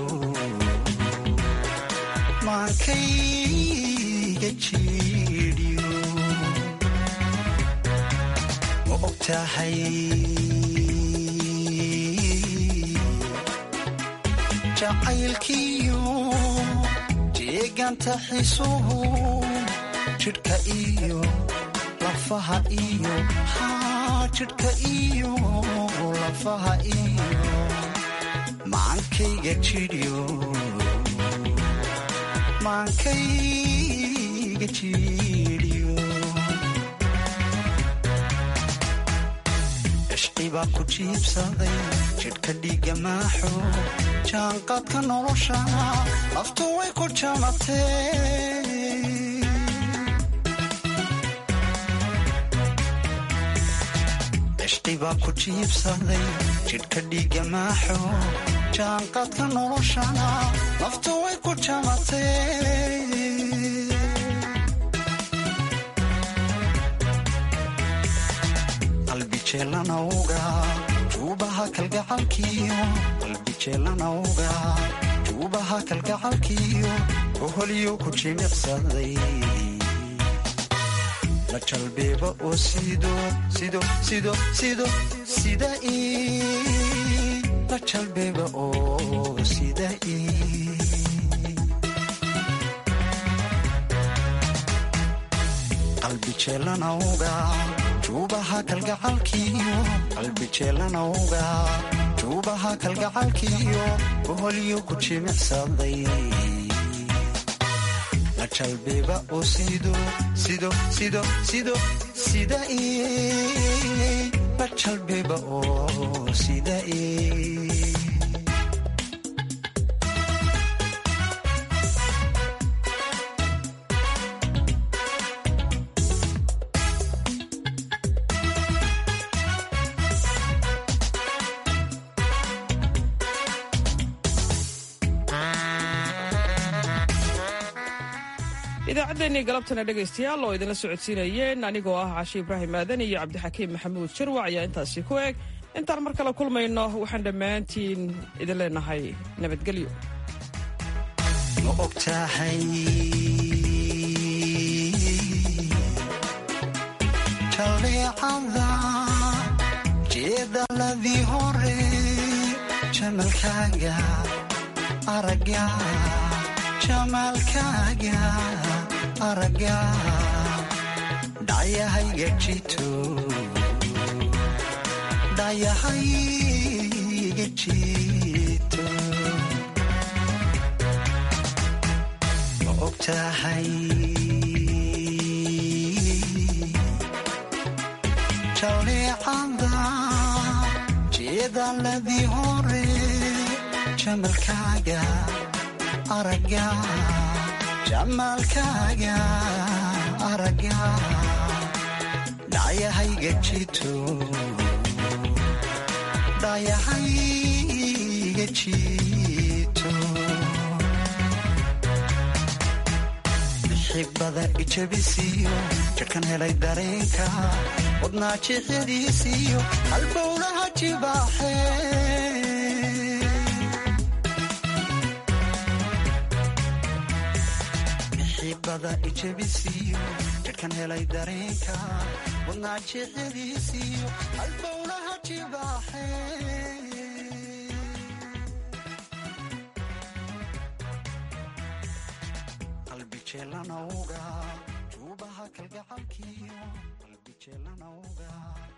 maankayga jidhyo ma ogtahay jacaylkiyo jeeganta xisuhu jidhka iyo lafaha iyo jidhka iyo lafaha iyo maankayga jidhyo maankayga jidhyo cishqibaa ku jiibsaday jidhka dhiiga maaxo jaanqaadka nolosha laftu way ku jamatee cishqibaa ku jiibsaday jidhka dhiiga maaxo jaanqaadka noloshana laftu way ku jamatee qalbijeelanawga juubaha kalgacalkiyo qalbijeelanawga juubaha kalgacalkiyo oholyo ku jimicsaday la jalbeeba oo sido sido sido sido sida i la jalbeeba oo sida i qalbijeelanawga juubaha kalgacalkiyo qalbijeelanawga juubaha kalgacalkiyo oholyo ku jimicsaday la jalbeeba oo sido sido sido sido sida i la jalbeeba oo sida i idaacaddeenii galabtana dhegaystayaal oo idinla socodsiinayeen anigoo ah cashe ibraahim aadan iyo cabdixakiim maxamuud jarwac ayaa intaasi ku eg intaan mar kale kulmayno waxaan dhammaantiin idin leenahay nabadgelyo ma ogtahay jalleecada jeedaladii hore jamalkaaga aragga jamaalkaaga aragga dhayahayga jito dhayahayga jito ma ogtahay jalleecada jeedaladii hore jamalkaaga aragga jamaalkaaga aragga dhayahayga jito dhayahayga jito xibada ijabisiyo jadhkan helay dareenka wadnaa jixyadiisiyo halbowlaha jibaaxee xibada ijabisiyo jadhkan helay dareenka wadnaa jixyadiisiyo halbowlaha jibaaxee qalbijeelanawga juubaha kalgacalkiyo qalbijeelanawga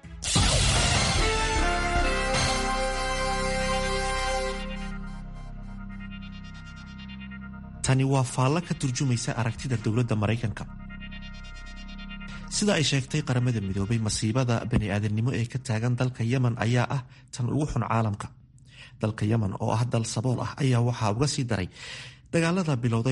tani waa faallo ka turjumaysa aragtida dowladda maraykanka sida ay sheegtay qaramada midoobay masiibada bani-aadamnimo ee ka taagan dalka yemen ayaa ah tan ugu xun caalamka dalka yemen oo ah dal sabool ah ayaa waxaa uga sii daray dagaalada bilowday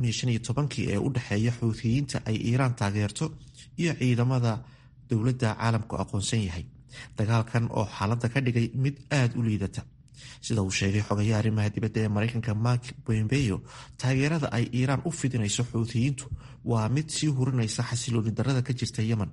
ee u dhexeeya xuutiyiinta ay iiraan taageerto iyo ciidamada dowladda caalamku aqoonsan yahay dagaalkan oo xaaladda ka dhigay mid aada u liidata sida uu sheegay xogayaha arrimaha dibadda ee maraykanka mark bombeyo taageerada ay iiraan u fidinayso xuutiyiintu waa mid sii hurinaysa xasilooni darada ka jirta yemen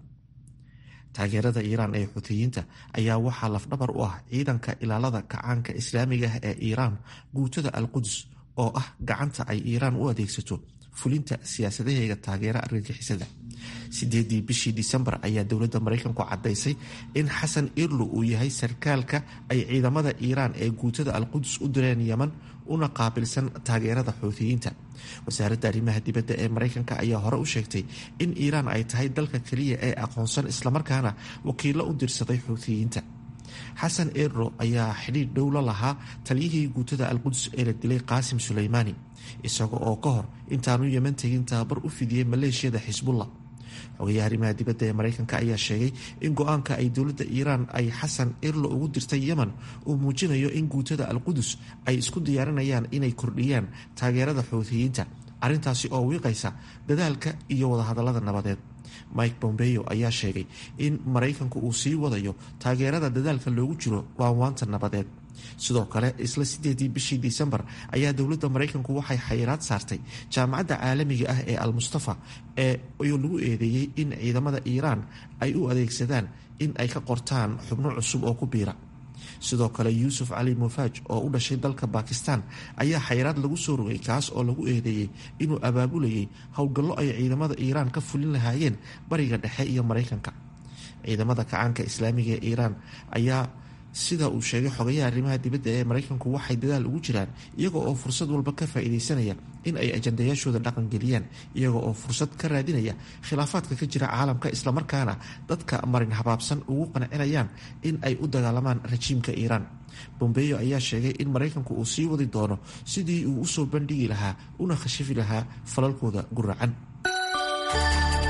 taageerada iiraan ee xuutiyiinta ayaa waxaa lafdhabar u ah ciidanka ilaalada kacaanka islaamiga ah ee iiraan guutada al qudus oo ah gacanta ay iiraan u adeegsato fulinta siyaasadaheega taageera argagixisada sideedii bishii disembar ayaa dowladda maraykanku caddaysay in xasan irlu uu yahay sarkaalka ay ciidamada iiraan ee guutada alqudus u direen yeman una qaabilsan taageerada xuutiyiinta wasaaradda arrimaha dibadda ee maraykanka ayaa hore u sheegtay in iiraan ay tahay dalka keliya ee aqoonsan islamarkaana wakiilo u dirsaday xuutiyiinta xasan erro ayaa xidhiidh dhow la lahaa taliyihii guutada alqudus ee la dilay qaasim suleymaani isaga oo ka hor intaanu yeman tegin tababar u fidiyey maleeshiyada xisbullah xogayaha arrimaha dibadda ee maraykanka ayaa sheegay in go-aanka ay dowladda iiraan ay xasan erlo ugu dirtay yemen uu muujinayo in guutada alqudus ay isku diyaarinayaan inay kordhiyaan taageerada xuutiyiinta arrintaasi oo wiiqaysa dadaalka iyo wadahadallada nabadeed mike bombeyo ayaa sheegay in maraykanku uu sii wadayo taageerada dadaalka loogu jiro waanwaanta nabadeed sidoo kale isla sideedii bishii disembar ayaa dowladda maraykanku waxay xayiraad saartay jaamacadda caalamiga ah ee al-mustafa ee lagu eedeeyey in ciidamada iiraan ay u adeegsadaan in ay ka qortaan xubno cusub oo ku biira sidoo kale yuusuf cali mufaaj oo u dhashay dalka bakistan ayaa xayiraad lagu soo rogay kaas oo lagu eedeeyey inuu abaabulayay howlgallo ay ciidamada iiraan ka fulin lahaayeen bariga dhexe iyo maraykanka ciidamada kacaanka islaamiga ee iiraan ayaa sida uu sheegay xogayaha arrimaha dibadda ee maraykanku waxay dadaal ugu jiraan iyaga oo fursad walba ka faa-iideysanaya in ay ajandayaashooda dhaqan geliyaan iyaga oo fursad ka raadinaya khilaafaadka ka jira caalamka islamarkaana dadka marin habaabsan ugu qancinayaan in ay u dagaalamaan rajiimka iiraan bombeyo ayaa sheegay in maraykanku uu sii wadi doono sidii uu usoo bandhigi lahaa una khashifi lahaa falalkooda guracan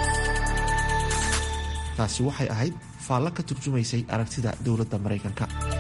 taasi waxay ahayd faallo ka turjumaysay aragtida dowladda maraykanka